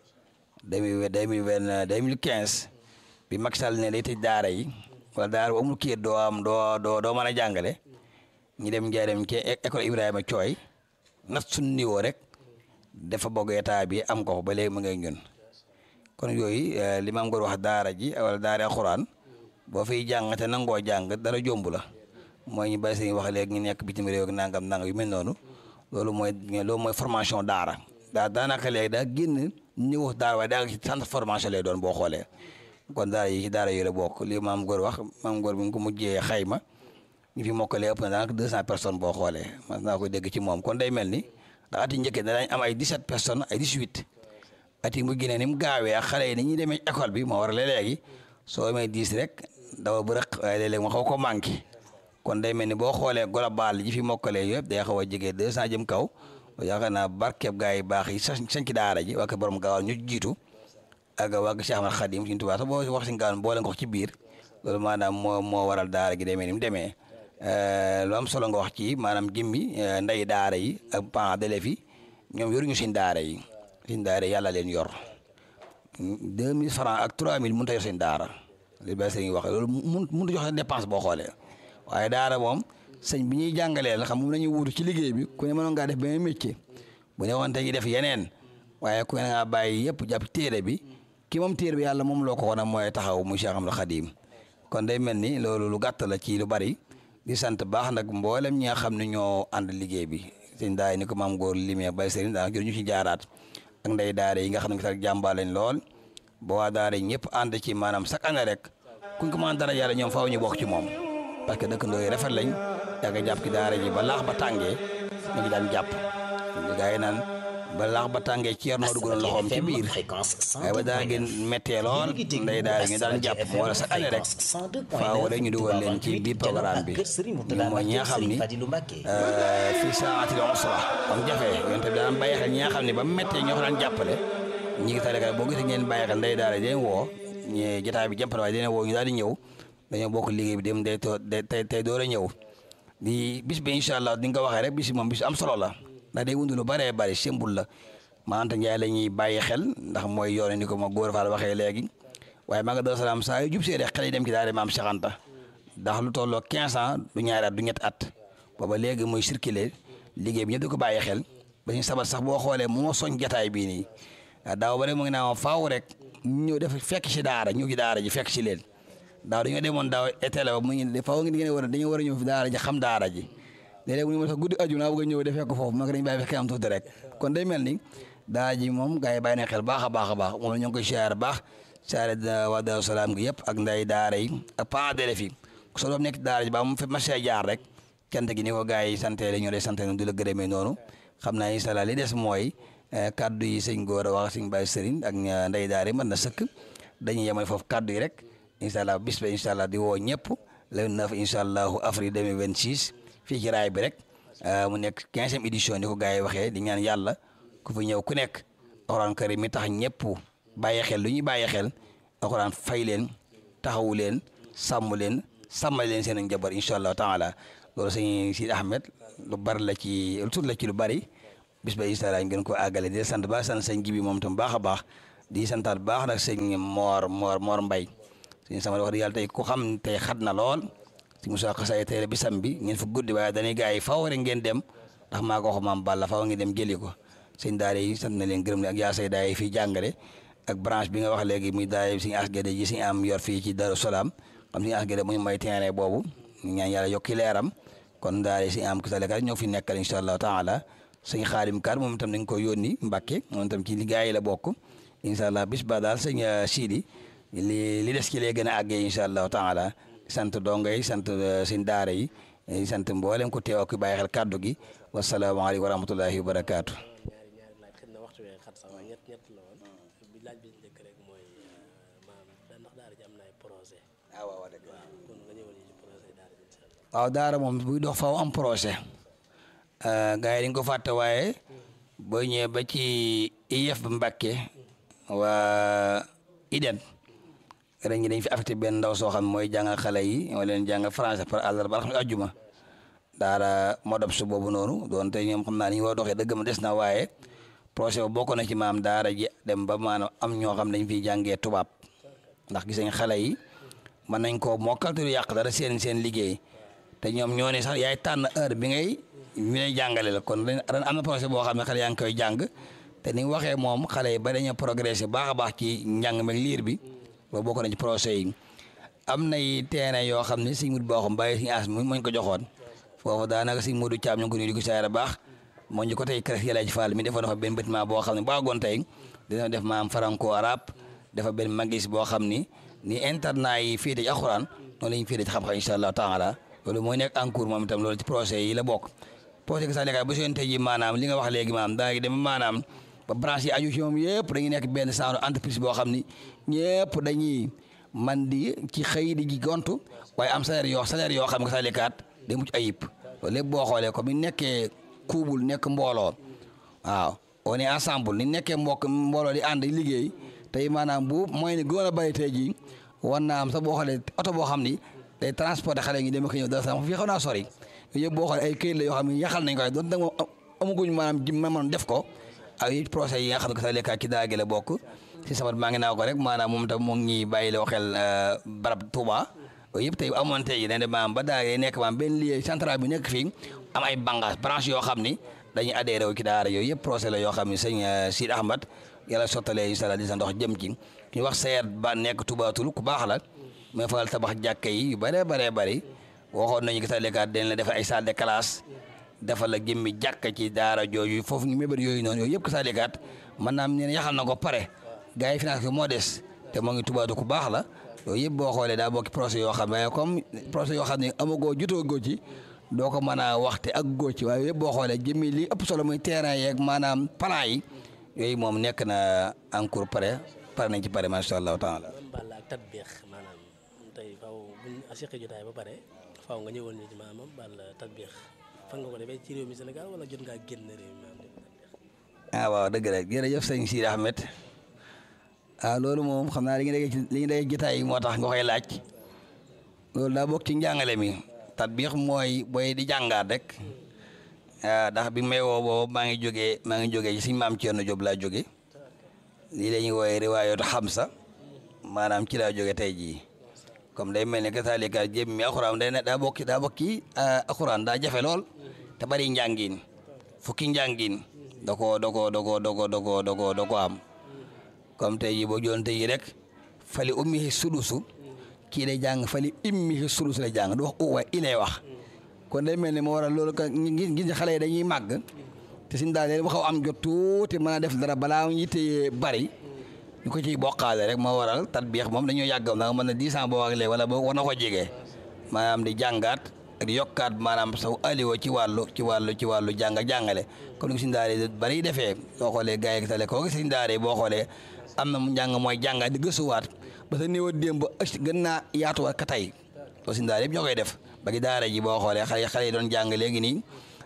2020 2015 bi Macky Sall ne day tëj daara yi wala daara bu amul kii doo am doo doo doo mën a jàngale ñi dem njaareem ci école Ibrahima Thioy nat suñu niveau rek dafa bëgg état bi am ko ba léegi mu ngay ñun kon yooyu li ma am wax daara ji wala daara alxuraan boo fiy jàng te nangoo jàng dara jomb la mooy ñu bàyyi seen wax léegi ñu nekk bitim réew ak nangam nangam yu mel noonu loolu mooy loolu mooy formation daara daa daanaka léegi daa génn ñëw daara waaye daa ci centre formation lay doon boo xoolee kon daara yi ci daara yi la bokk li maam góor wax maam góor bi nga ko mujjee xayma ñu fi mokkalee ëpp na daanaka deux cent personnes boo xoolee man naa koy dégg ci moom kon day mel ni ndax at yi njëkkee danañ am ay 17 personnes ay 18 at yi mu génnee ni mu gaawee ak xale yi ni ñuy demee école bi moo war a léegi soo amee 10 rek dawa bu rëq waaye léeg-léeg mu xaw ko manqué kon day mel ni boo xoolee global ji fi mokkalee yëpp day xaw a jege 200 jëm kaw yaakaar naa barkeeb gaa yi baax yi sax sañ ci daara ji waa ko borom gaawal ñu jiitu ak waa ko Cheikh Ahmad Khadim suñu tubaab sax boo wax si gaawal boole nga ko ci biir loolu maanaam moo moo waral daara gi demee ni mu demee lu am solo nga wax ci maanaam jëmmi ndey daara yi ak parents d'élèves yi ñoom yoruñu seen daara yi seen daara yi yàlla leen yor 2000 francs ak 3000 mënut a yor seen daara li ba sëñ wax loolu mun mënut a joxe dépense boo xoolee waaye daara moom sëñ bi ñuy jàngalee la xam moom la ñuy wuutu ci liggéey bi ku ne mënoon ngaa def benn métier bu ne woon tey def yeneen waaye ku ne ngaa bàyyi yëpp jàpp téere bi ki moom téere bi yàlla moom loo ko wan mooy taxaw mu Cheikh Ahmadou Khadim kon day mel ni loolu lu gàtt la ci lu bari. di sant baax nag mboolem ñi nga xam ne ñoo ànd liggéey bi sëñ daay ni ko maam góor limee bay sëriñ daanaka jur ñu ci jaaraat ak ndey daara yi nga xam ne sax jàmbaar lañ lool ba waa daara yi ñëpp ànd ci maanaam chaque année rek kuñ ko mën dara yàlla ñoom faaw ñu bokk ci moom parce que dëkkandoo yi rafet lañ yàgg jàpp ci daara ji ba laax ba tàngee ñu ngi daan jàpp gaa yi naan ba laax ba tàngee ci yor noo duggoon loxoom ci biir waaye ba daa gën méttee lool ndey daara ñu daan jàpp wala sa année rek faaw rek ñu dugal leen ci biir programme bi ñu mooy ñi nga xam ni fii saatil usra am jafe yonte bi daan bàyyi xel ñi nga xam ne ba méttee ñoo ko daan jàppale ñi ngi tare boo gisee ngeen bàyyi xel ndey daara deen woo ñu jotaay bi jàppale waaye deen woo ñu daal di ñëw dañoo bokk liggéey bi dem day too tey tey door a ñëw di bis bi incha allah di nga ko waxee rek bis bi moom bis am solo la ndax day wundu lu bëree bëri sembul la maanta Njaay la ñuy bàyyi xel ndax mooy yoone ni ko ma góor faal waxee léegi waaye maa nga Daaru Salaam saa yu jub see rek xel yi dem ci daara maam Cheikh Anta ndax lu tolloo 15 ans du ñaari at du ñetti at booba léegi muy circuler liggéey bi ñëpp di ko bàyyi xel ba ñu sabat sax boo xoolee moo soñ jataay bii nii daaw ba rek mu ngi naa faaw rek ñëw def fekk ci daara ñëw ci daara ji fekk ci leen daaw dañoo demoon daaw été la ba mu ngi faaw ngi ngeen war a dañoo war a ñëw fi daara ji xam daara ji léeg-léeg mu ne ma sax guddi aju naa bëgg a ñëw de fekk foofu ma ko dañu bàyyi fekk am tuuti rek kon day mel ni daara ji moom gars yi bàyyi na xel baax a baax a baax moom la ñu ngi koy siyaare baax siyaare waa Daaru Salaam gi yëpp ak nday daara yi ak parents d'élèves yi ku soo doom nekk daara ji ba mu fi masee jaar rek cant gi ni ko gars yi sante la ñoo lay sante du la gërëmee noonu xam naa incha allah li des mooy kaddu yi sëñ góor a wax sëñ Baye Serigne ak nday daara yi mën na sëkk dañuy yemal foofu kaddu yi rek incha allah bis ba incha allah di woo ñëpp le 9 incha allahu avril 2026 fii ci raay bi rek mu nekk quinzième édition ni ko gars yi waxee di ñaan yàlla ku fi ñëw ku nekk alxuraan karim mi tax ñëpp bàyyi xel lu ñuy bàyyi xel alxuraan fay leen taxawu leen sàmm leen sàmmal leen seen njaboot incha allah taala loolu sëñ Sidi Ahmed lu bari la ci lu tuut la ci lu bari bis ba incha allah ngeen ko àggale di sant ba sant sëñ Jibi moom tam baax a baax di santaat baax nag sëñ Moor Moor Moor Mbay suñu sama wax dëgg yàlla tey ku xam tey xat na lool si Moussa Xasaay tey bisam bi ngeen fa guddi waaye dañuy gars yi faw rek ngeen dem ndax maa ko wax maam Balla faw ngeen dem jëli ko sëñ daara yi sant na leen gërëm leen ak yaa say daara yi fii jàngale ak branche bi nga wax léegi muy daara yi suñu asgade ji suñu am yor fii ci Darou Salaam xam suñu asgade mu ñu may terrain boobu ñu ñaan yàlla yokki leeram kon daara yi suñu am kisalekar ñoo fi nekkal incha allah taala sëñ Xaadim Kar moom itam dañ ko yónni Mbàkke moom itam ci liggéey yi la bokk incha allah bis ba daal sëñ Sidi li li des ci lee gën a àggee incha allah taala sant donga yi sant seen daara yi sant mboolem ko teew ak bàyyi xel kàddu gi wasalaamaaleykum wa rahmatullahi wa barakaatu. ñaari ñaari laaj xëy na waxtu wee xat sax waaye ñett ñett la woon bi laaj bi njëkk rek mooy maanaam ndax daara ji am na ay projet ah waaw waaw dëgg kon nga ñëwal ñu ci projet daara ji incha allah. waaw daara moom buy dox faaw am projet gars yi dañ ko fàtte waaye boo ñëwee ba ci IEF ba Mbàkke waa IDEN ren ñi dañ fi affecté benn ndaw soo xam ne mooy jàngal xale yi wala leen jàngal français par àllarba alxames àjjuma daara modab su boobu noonu doon te ñoom xam naa ni ñu war a doxee dëgg ma des na waaye projet ba bokk na ci maam daara ji dem ba maanaam am ñoo xam dañ fiy jàngee tubaab ndax gis nañ xale yi mën nañ koo mokkal te du yàq dara seen seen liggéey te ñoom ñoo ne sax yaay tànn heure bi ngay ñu lay jàngale la kon ren am na projet boo xam ne xale yaa ngi koy jàng te ni waxee moom xale yi ba dañoo progressé baax a baax ci njàng meeg liir bi loolu bokk na ci projet yi am nay terrain yoo xam ne suñ mut boo xam bàyyi suñu as mu muñ ko joxoon foofu daanaka suñ Modou Thiam ñu ngi ko nuyu di ko saara baax moo ñu ko tey crèche Yàlla ci Fall mi defoon dafa benn bâtiment boo xam ne baagoon tey dina def maam franco arabe dafa benn magis boo xam ni ni internat yi fii ci alxuraan noonu la ñu fii ci xam-xam incha allah taala loolu mooy nekk en cours moom itam loolu ci projet yi la bokk projet que sax léegi bu seen tey ji maanaam li nga wax léegi maanaam daa ngi dem maanaam ba branche yi aju ci moom yëpp dañuy nekk benn genre entreprise boo xam ni ñëpp dañuy man di ci xëy di ji gontu waaye am salaire yoo salaire yoo xam nga sax lekaat day mucc ayib loolu lépp boo xoolee comme ni nekkee kuubul nekk mbooloo waaw on est ensemble ni nekkee mbokk mbooloo di ànd liggéey tey maanaam bu mooy ni gën a bëri tey jii war naa am sax boo xoolee oto boo xam ni day transporter xale yi dem ak ñëw dara sax fii xaw naa sori yooyu yëpp boo xoolee ay këyit la yoo xam ne yaxal nañ ko waaye doon da nga amaguñ maanaam ji ma mën def ko ak yi procès yi nga xam ne sax lekkaat ci daage la bokk si sabat maa ngi naa ko rek maanaam moom tam mu ngi ñuy bàyyi loo xel barab Touba yooyu yëpp tey amoon tey dañ de maanaam ba daage nekk maanaam benn lieu central bi nekk fii am ay bànqaas branche yoo xam ni dañuy adhéré wu ci daara yooyu yëpp procès la yoo xam ne sëñ Sid Ahmad yàlla sottalee incha allah di sa ndox jëm ci ñu wax seet ba nekk tubaatul ku baax la mais fal tabax jàkka yi yu bëree bëree bëri waxoon nañu gis lekkaat dañ la defal ay salle de classe defal la jëmmi jàkka ci daara jooju foofu ñu mébét yooyu noonu yooyu yëpp gis lekkaat mën naa am ne yaxal na ko pare gars yi finance ko moo des te moo ngi tubaatu ku baax la yooyu yëpp boo xoolee daa bokki projet yoo xam ne comme projet yoo xam ne amagoo jutoo góo ci doo ko mën a waxte ak góo ci waaye yëpp boo xoolee jëmmi li ëpp solo muy terrain yeeg maanaam plan yi yooyu moom nekk na en cours pare pare nañ ci pare macha allah taala Balla ak tatbiix maanaam tey faw buñ asiqi jotaay ba pare faw nga ñëwoon ñu ci maanaam Balla tatbiix fan nga ko defee ci réew mi Sénégal wala jot ngaa génn réew mi maanaam ah waaw dëgg la jërëjëf sëñ Sidi Ahmed ah loolu moom xam naa li ñu déggee ci li ñu déggee jotaay yi moo tax nga koy laaj loolu daa bokk ci njàngale mi tatbiix mooy booy di jàngaat rek ah ndax bi may woo boobu maa ngi jógee maa ngi jógee ci suñu maam Thierno Diop laa jóge lii la ñuy woowee riwaayatu xamsa maanaam ci laa jóge tey jii comme day mel ni que saalika jéem mi alxuraan day ne daa bokk daa bokki alxuraan daa jafe lool te bari njàngin fukki njàngin da koo da koo da koo da koo da koo da koo da koo am comme tey jii boo joon tey jii rek fali ummihi sudusu kii day jàng fali immihi sudusu lay jàng du wax u waaye i lay wax kon day mel ni moo waral loolu ka gis gis xale yi dañuy màgg te suñ daal leen mu xaw am jot tuuti mën a def dara balaa yitte bari ñu ko ciy bokkaale rek moo waral tatbiix moom dañoo yàggam ndax mën na dix ans boo ak léegi wala boo war na ko jege maanaam di jàngaat ak di yokkaat maanaam saw aliwo ci wàllu ci wàllu ci wàllu jàng ak jàngale comme ni suñ daal bari defee boo xoolee gars yi tale koo gis suñ daal boo xoolee am na mu njàng mooy jàngaat di gëstuwaat ba sa néew a démb ëcc gën naa yaatuwaat ka tey loolu suñ daal yëpp ñoo koy def ba gi daara ji boo xoolee xale xale yi doon jàng léegi nii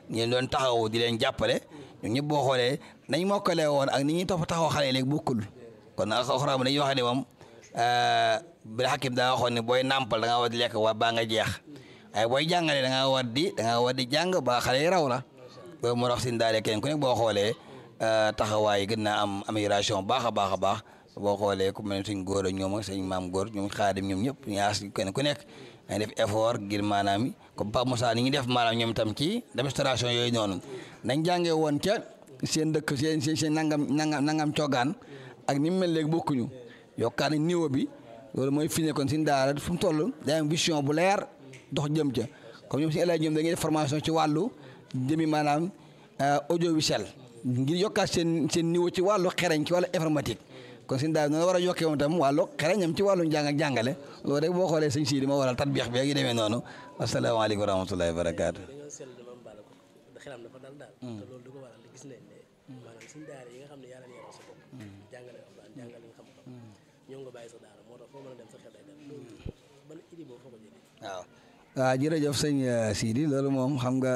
ñu doon taxaw di leen jàppale ñun ñëpp boo xoolee nañ mokkalee woon ak ni ñuy topp taxaw xale yi léegi bokkul kon nag alxuraan bi dañuy wax ne moom bi xakim daa waxoon ne booy nàmpal da ngaa war di lekk waa baa nga jeex waaye booy jàngalee da ngaa war di da ngaa war di jàng ba xale yi raw la loolu moo tax sin daale kenn ku nekk boo xoolee taxawaay gën naa am amélioration baax a baax a baax boo xoolee ku mel ne suñ góor ak ñoom ak suñ maam góor ñoom xaadim ñoom ñëpp ñaas kenn ku nekk dañ def effort ngir maanaam comme Pape Moussa ni ñu def maanaam ñoom tam ci démonstration yooyu noonu nañ jàngee woon ca seen dëkk seen seen seen nangam nangam nangam coogaan ak ni mu mel léegi bokkuñu yokkaat nañ niveau bi loolu mooy fi ne kon suñ daara fu mu toll day am vision bu leer dox jëm ca comme ñoom suñu élèves ñoom dañuy def formation ci wàllu jëmi maanaam audiovisuel ngir yokkaat seen seen niveau ci wàllu xereñ ci wàllu informatique kon suñu daara noonu war a yokkee moom tam wàllu xereñam ci wàllu njàng ak jàngale loolu rek boo xoolee sëñ Sidi ma waral tatbiix bi ak yi demee noonu asalaamaaleykum wa rahmatullahi wa barakaatu. dañoo seetlu dama baal ko xelam dafa dal daal. te loolu du ko waral gis nañ ne maanaam suñu daara yi nga xam ne yaa leen yaral sa bopp. jàngale alxuraan jàngale nga xam-xam. ñoo nga bàyyi sa daara moo tax foo mën a dem sa xel day dem loolu ban idée boobu foo ko jëlee. waaw waaw jërëjëf sëñ Sidi loolu moom xam nga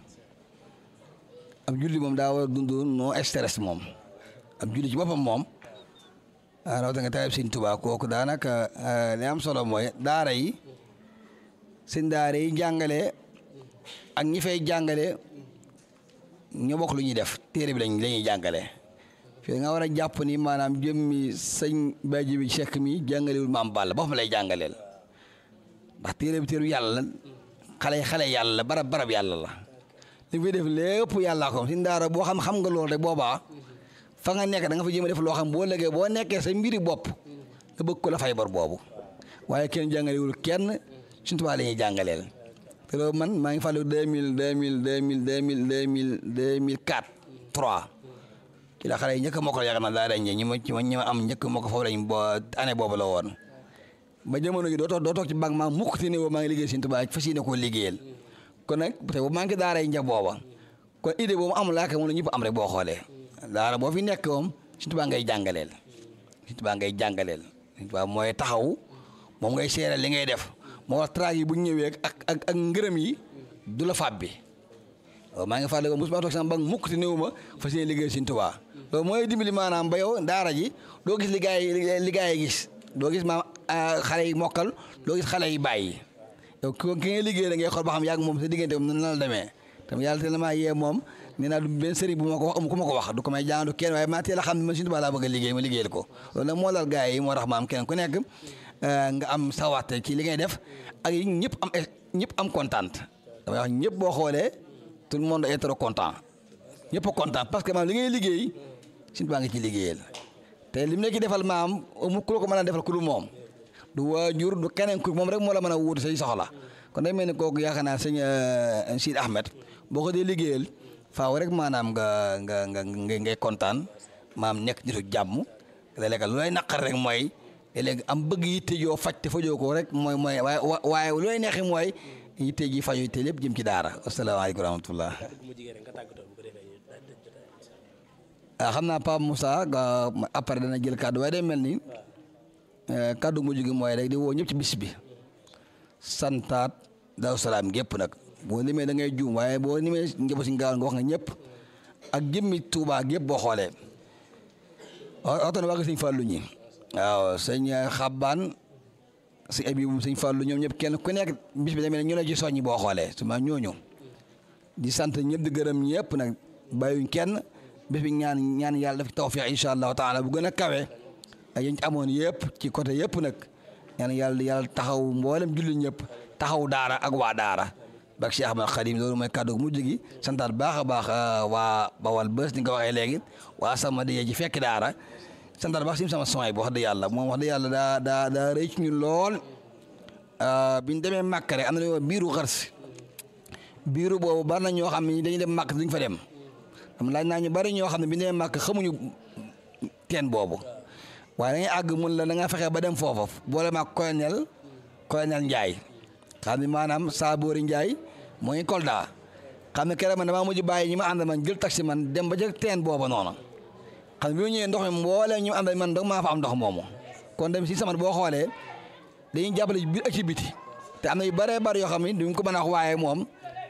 ab julli moom daa war a dund no stress moom ab julli ci boppam moom rawatina nga taweb sëñ Tuubaa kooku daanaka li am solo mooy daara yi sëñ daara yi jàngale ak ñi fay jàngale ñoo bokk lu ñuy def téere bi lañ la ñuy jàngale fii nga war a jàpp ni maanaam jëmmi sëñ Badji bi Cheikh mi jàngalewul maam Balla boppam lay jàngaleel ndax téere bi téeru yàlla la xale xale yàlla la barab barab yàlla la li fi def lépp yàllaa ko si daara boo xam xam nga loolu rek boobaa fa nga nekk da nga fa jéem a def loo xam boo lëgee boo nekkee sa mbiri bopp nga bëgg ko la fay bor boobu waaye kenn jàngalewul kenn suñu tubaab la ñuy jàngaleel te loolu man maa ngi fàttaliku deux mille deux mille deux mille deux mille deux mille deux mille quatre trois ci la xale yi njëkk a mokkal yaakaar naa daa dañ ñi ma ci ñi ma am njëkk moo ko foofu lañ bo année boobu la woon ba jamono gi doo toog doo toog ci banque maa mukk te ne woo maa ngi liggéey Sëñ Tuubaa fas yéene koo liggéeyal kon nag te boobu maa ngi daara yi njax booba kon idée boobu amul laaka moom la ñëpp am rek boo xoolee daara boo fi nekk moom Sëñ Tuubaa ngay jàngaleel Sëñ Tuubaa ngay jàngaleel Sëñ Tuubaa mooy taxaw moom ngay seeral li ngay def moo wax traag yi bu ñëwee ak ak ak ngërëm yi du la fab bi waaw maa ngi fàttali ko mosuma toog sama banque mukk te néew ma fas yéene liggéey Sëñ Tuubaa loolu mooy dimbali maanaam ba yow daara ji doo gis li gaa yi li gaa yi gis doo gis maam xale yi mokkal doo gis xale yi bàyyi yow ki ngay liggéey da ngay xool ba xam yàgg moom sa diggante moom nan la demee tam yàlla te la maa yee moom nee naa du benn sëriñ bu ma ko wax amu ku ma ko wax du ko may jàng du kenn waaye maa teel a xam ne man Sëñ Tuubaa laa bëgg a liggéey ma liggéeyal ko loolu nag moo dal gaa yi moo tax maam kenn ku nekk nga am sawarte ci li ngay def ak yi ñëpp am ñëpp am kontaan damay wax ñëpp boo xoolee tout le monde est trop content ñëpp a content parce que maam li ngay liggéey Sëñ Tuubaa nga ci liggéeyal te li mu nekk defal maam mu ku la ko mën a defal ku dul moom du waajur du keneen ku moom rek moo la mën a wuutu say soxla kon day mel ni kooku yaakaar naa sëñ Sidi Ahmed boo ko dee liggéeyal faaw rek maanaam nga nga nga ngay kontaan maam nekk nitu jàmm léeg-léeg lu lay naqar rek mooy léegi am bëgg yitte joo faj te fajoo ko rek mooy mooy waaye waaye lu lay neexee mooy yitte ji faju te lépp jëm ci daara asalaamaaleykum wa rahmatullah ah xam naa Pape Moussa après dana jël kàddu waaye day mel ni kàddu mujj gi mooy rek di woo ñëpp ci bis bi santaat Daaru Salaam gépp nag boo limee da ngay juum waaye boo limee njëba si ngaawan nga wax nga ñëpp ak jëmmi Tuubaa gépp boo xoolee waxtaan na waa sëñ Fàllu ñi waaw sëñ Xabbaan si abi bu sëñ Fàllu ñoom ñëpp kenn ku nekk bis bi demee ñu la ci soññi boo xoolee suma ñooñu di sant ñëpp di gërëm ñëpp nag bàyyuñ kenn bis bi ñaan ñaan yàlla def tawfiq incha allahu taala bu gën a kawe ak yéen ci amoon yëpp ci côté yëpp nag ñaan yàlla yàlla taxaw mboolem julli ñëpp taxaw daara ak waa daara bak Cheikh Ahmad Khadim loolu mooy kàddu mujj gi santaat baax a baax waa Bawal bés ni nga ko waxee léegi waa sama di ji fekk daara santaat baax sim sama soy bi wax dëgg yàlla moom wax dëgg yàlla daa daa daa rëy ci ñun lool biñ demee màkk rek am na lu biiru xars biiru boobu bari na ñoo xam ne dañuy dem màkk duñ fa dem am laaj naa ñu bari ñoo xam ne bi ñu demee màkk xamuñu teen boobu waaye dañuy àgg mun la da nga fexe ba dem foofa boole maag colonel colonel Ndiaye xam ne maanaam Saaboori Ndiaye moo ngi Kolda xam ne keroog man damaa mujj bàyyi ñi ma àndal man jël taxi man dem ba jël teen booba noonu xam ne bi ma ñëwee ndox mi mbooleem ñu àndal man dong maa fa am ndox moomu kon dem si sama boo xoolee dañuy jàppale biir ak ci biti te am na yu bëree bëri yoo xam ne duñ ko mën a wax waaye moom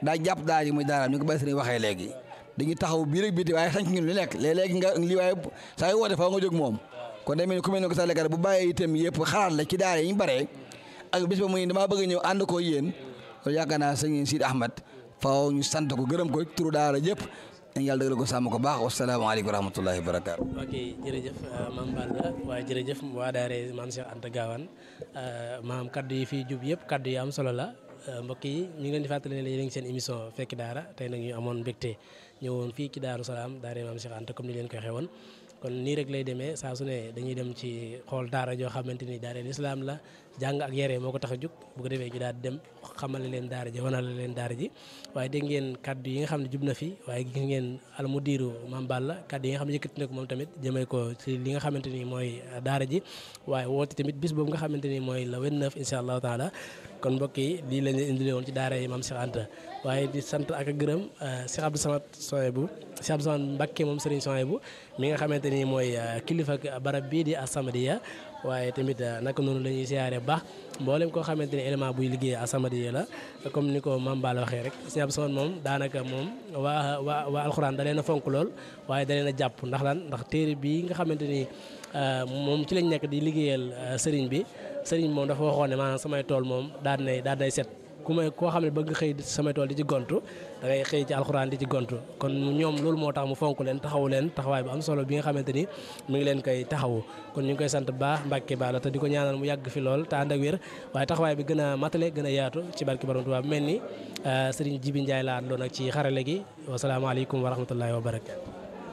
daa jàpp daara ji muy daara ni ko bay sëriñ waxee léegi dañuy taxaw biir ak biti waaye sañ ñun lu nekk léeg-léegi nga lii waaye saa yu woote fa nga jóg moom kon day mel ni ku mel ne ko sa lekkat bu bàyyee itam yëpp xalaat la ci daara yi ñu bare ak bis ba muy damaa bëgg ñëw ànd ko yéen loolu yaakaar naa sëñ Sidi Ahmad faaw ñu sant ko gërëm ko turu daara yëpp dañ yàlla dëggal ko sàmm ko baax wasalaamaaleykum wa rahmatullahi wa barakaatu ok jërëjëf maam Balla waaye jërëjëf waa daare maam Cheikh Anta Gawane maam kaddu yi fii jub yëpp kaddu yi am solo la mbokk yi ñu ngi leen di fàttali ne yéen a ngi seen émission fekki daara tey nag ñu amoon mbégte ñëwoon fii ci Daaru Salaam daare maam Cheikh Anta comme ni leen koy xewoon kon nii rek lay demee saa su ne dañuy dem ci xool daara joo xamante ni daara lislaam la jàng ak yare moo ko tax a jóg bu ko defee ñu daal di dem xamale leen daara ji wanale leen daara ji waaye dégg ngeen kaddu yi nga xam ne jub na fi waaye gis ngeen almudiru Mame Balla kaddu yi nga xam ne yëkkati na ko moom tamit jëmee ko ci li nga xamante ni mooy daara ji waaye woote tamit bis boobu nga xamante ni mooy le 29 incha allahu taala kon mbokk yi lii lañ leen indile woon ci daara yi Mame Cheikh Anta waaye di sant ak a gërëm Cheikh Abdou Samad Soyebu Cheikh Abdou Samad Mbacké moom Serigne Soyebu mi nga xamante ni mooy kilifa barab bii di As-Samadiyya waaye tamit naka noonu la ñuy siyaare baax mboolem koo xamante ni élément buy liggéey As-Samadiyya la comme ni ko Mame Balla waxee rek Cheikh Abdou Samad moom daanaka moom waa waa waa alxuraan da leen a fonk lool waaye da leen a jàpp ndax lan ndax téere bii nga xamante ni moom ci lañ nekk di liggéeyal sëriñ bi sëriñ moom dafa waxoon ne maanaam samay tool moom daal nay daal nay set ku may koo xam ne bëgg xëy samay tool di ci gontu da ngay xëy ci alxuraan di ci gontu kon ñoom loolu moo tax mu fonk leen taxawu leen taxawaay bu am solo bi nga xamante ni mu ngi leen koy taxawu kon ñu ngi koy sant baax Mbàkke Balla te di ko ñaanal mu yàgg fi lool te ànd ak wér waaye taxawaay bi gën a matale gën a yaatu ci barki Borom Tuubaa mel ni sëriñ Jibi Njaay laa àndoon ak ci xarale gi wasalaamaaleykum wa rahmatullahi wa barakatu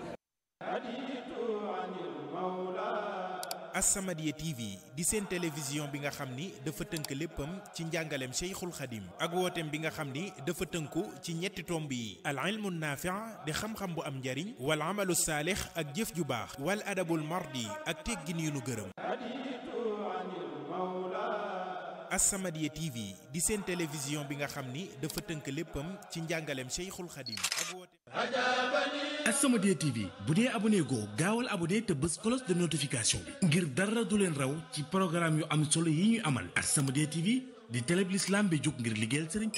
As-Samadiyya TV di seen télévision bi nga xam ni dafa tënk léppam ci njàngaleem Cheikhul Khadim ak wooteem bi nga xam ni dafa tënku ci ñetti tomb yi al ilmu naafi' di xam-xam bu am njariñ wal amalu saalix ak jëf ju baax wal adabul mardi ak teggin yu nu gërëm As-Samadiyya TV di seen télévision bi nga xam ni dafa tënk léppam ci njàngaleem Cheikhul Khadim ak wooteem As-Samadiyya TV bu dee abonné goo gaawal abonné te bës cloche de notification bi ngir dara du leen raw ci programme yu am solo yi ñuy amal As-Samadiyya TV di télé bi l'islam bi jóg ngir liggéeyal Sëriñ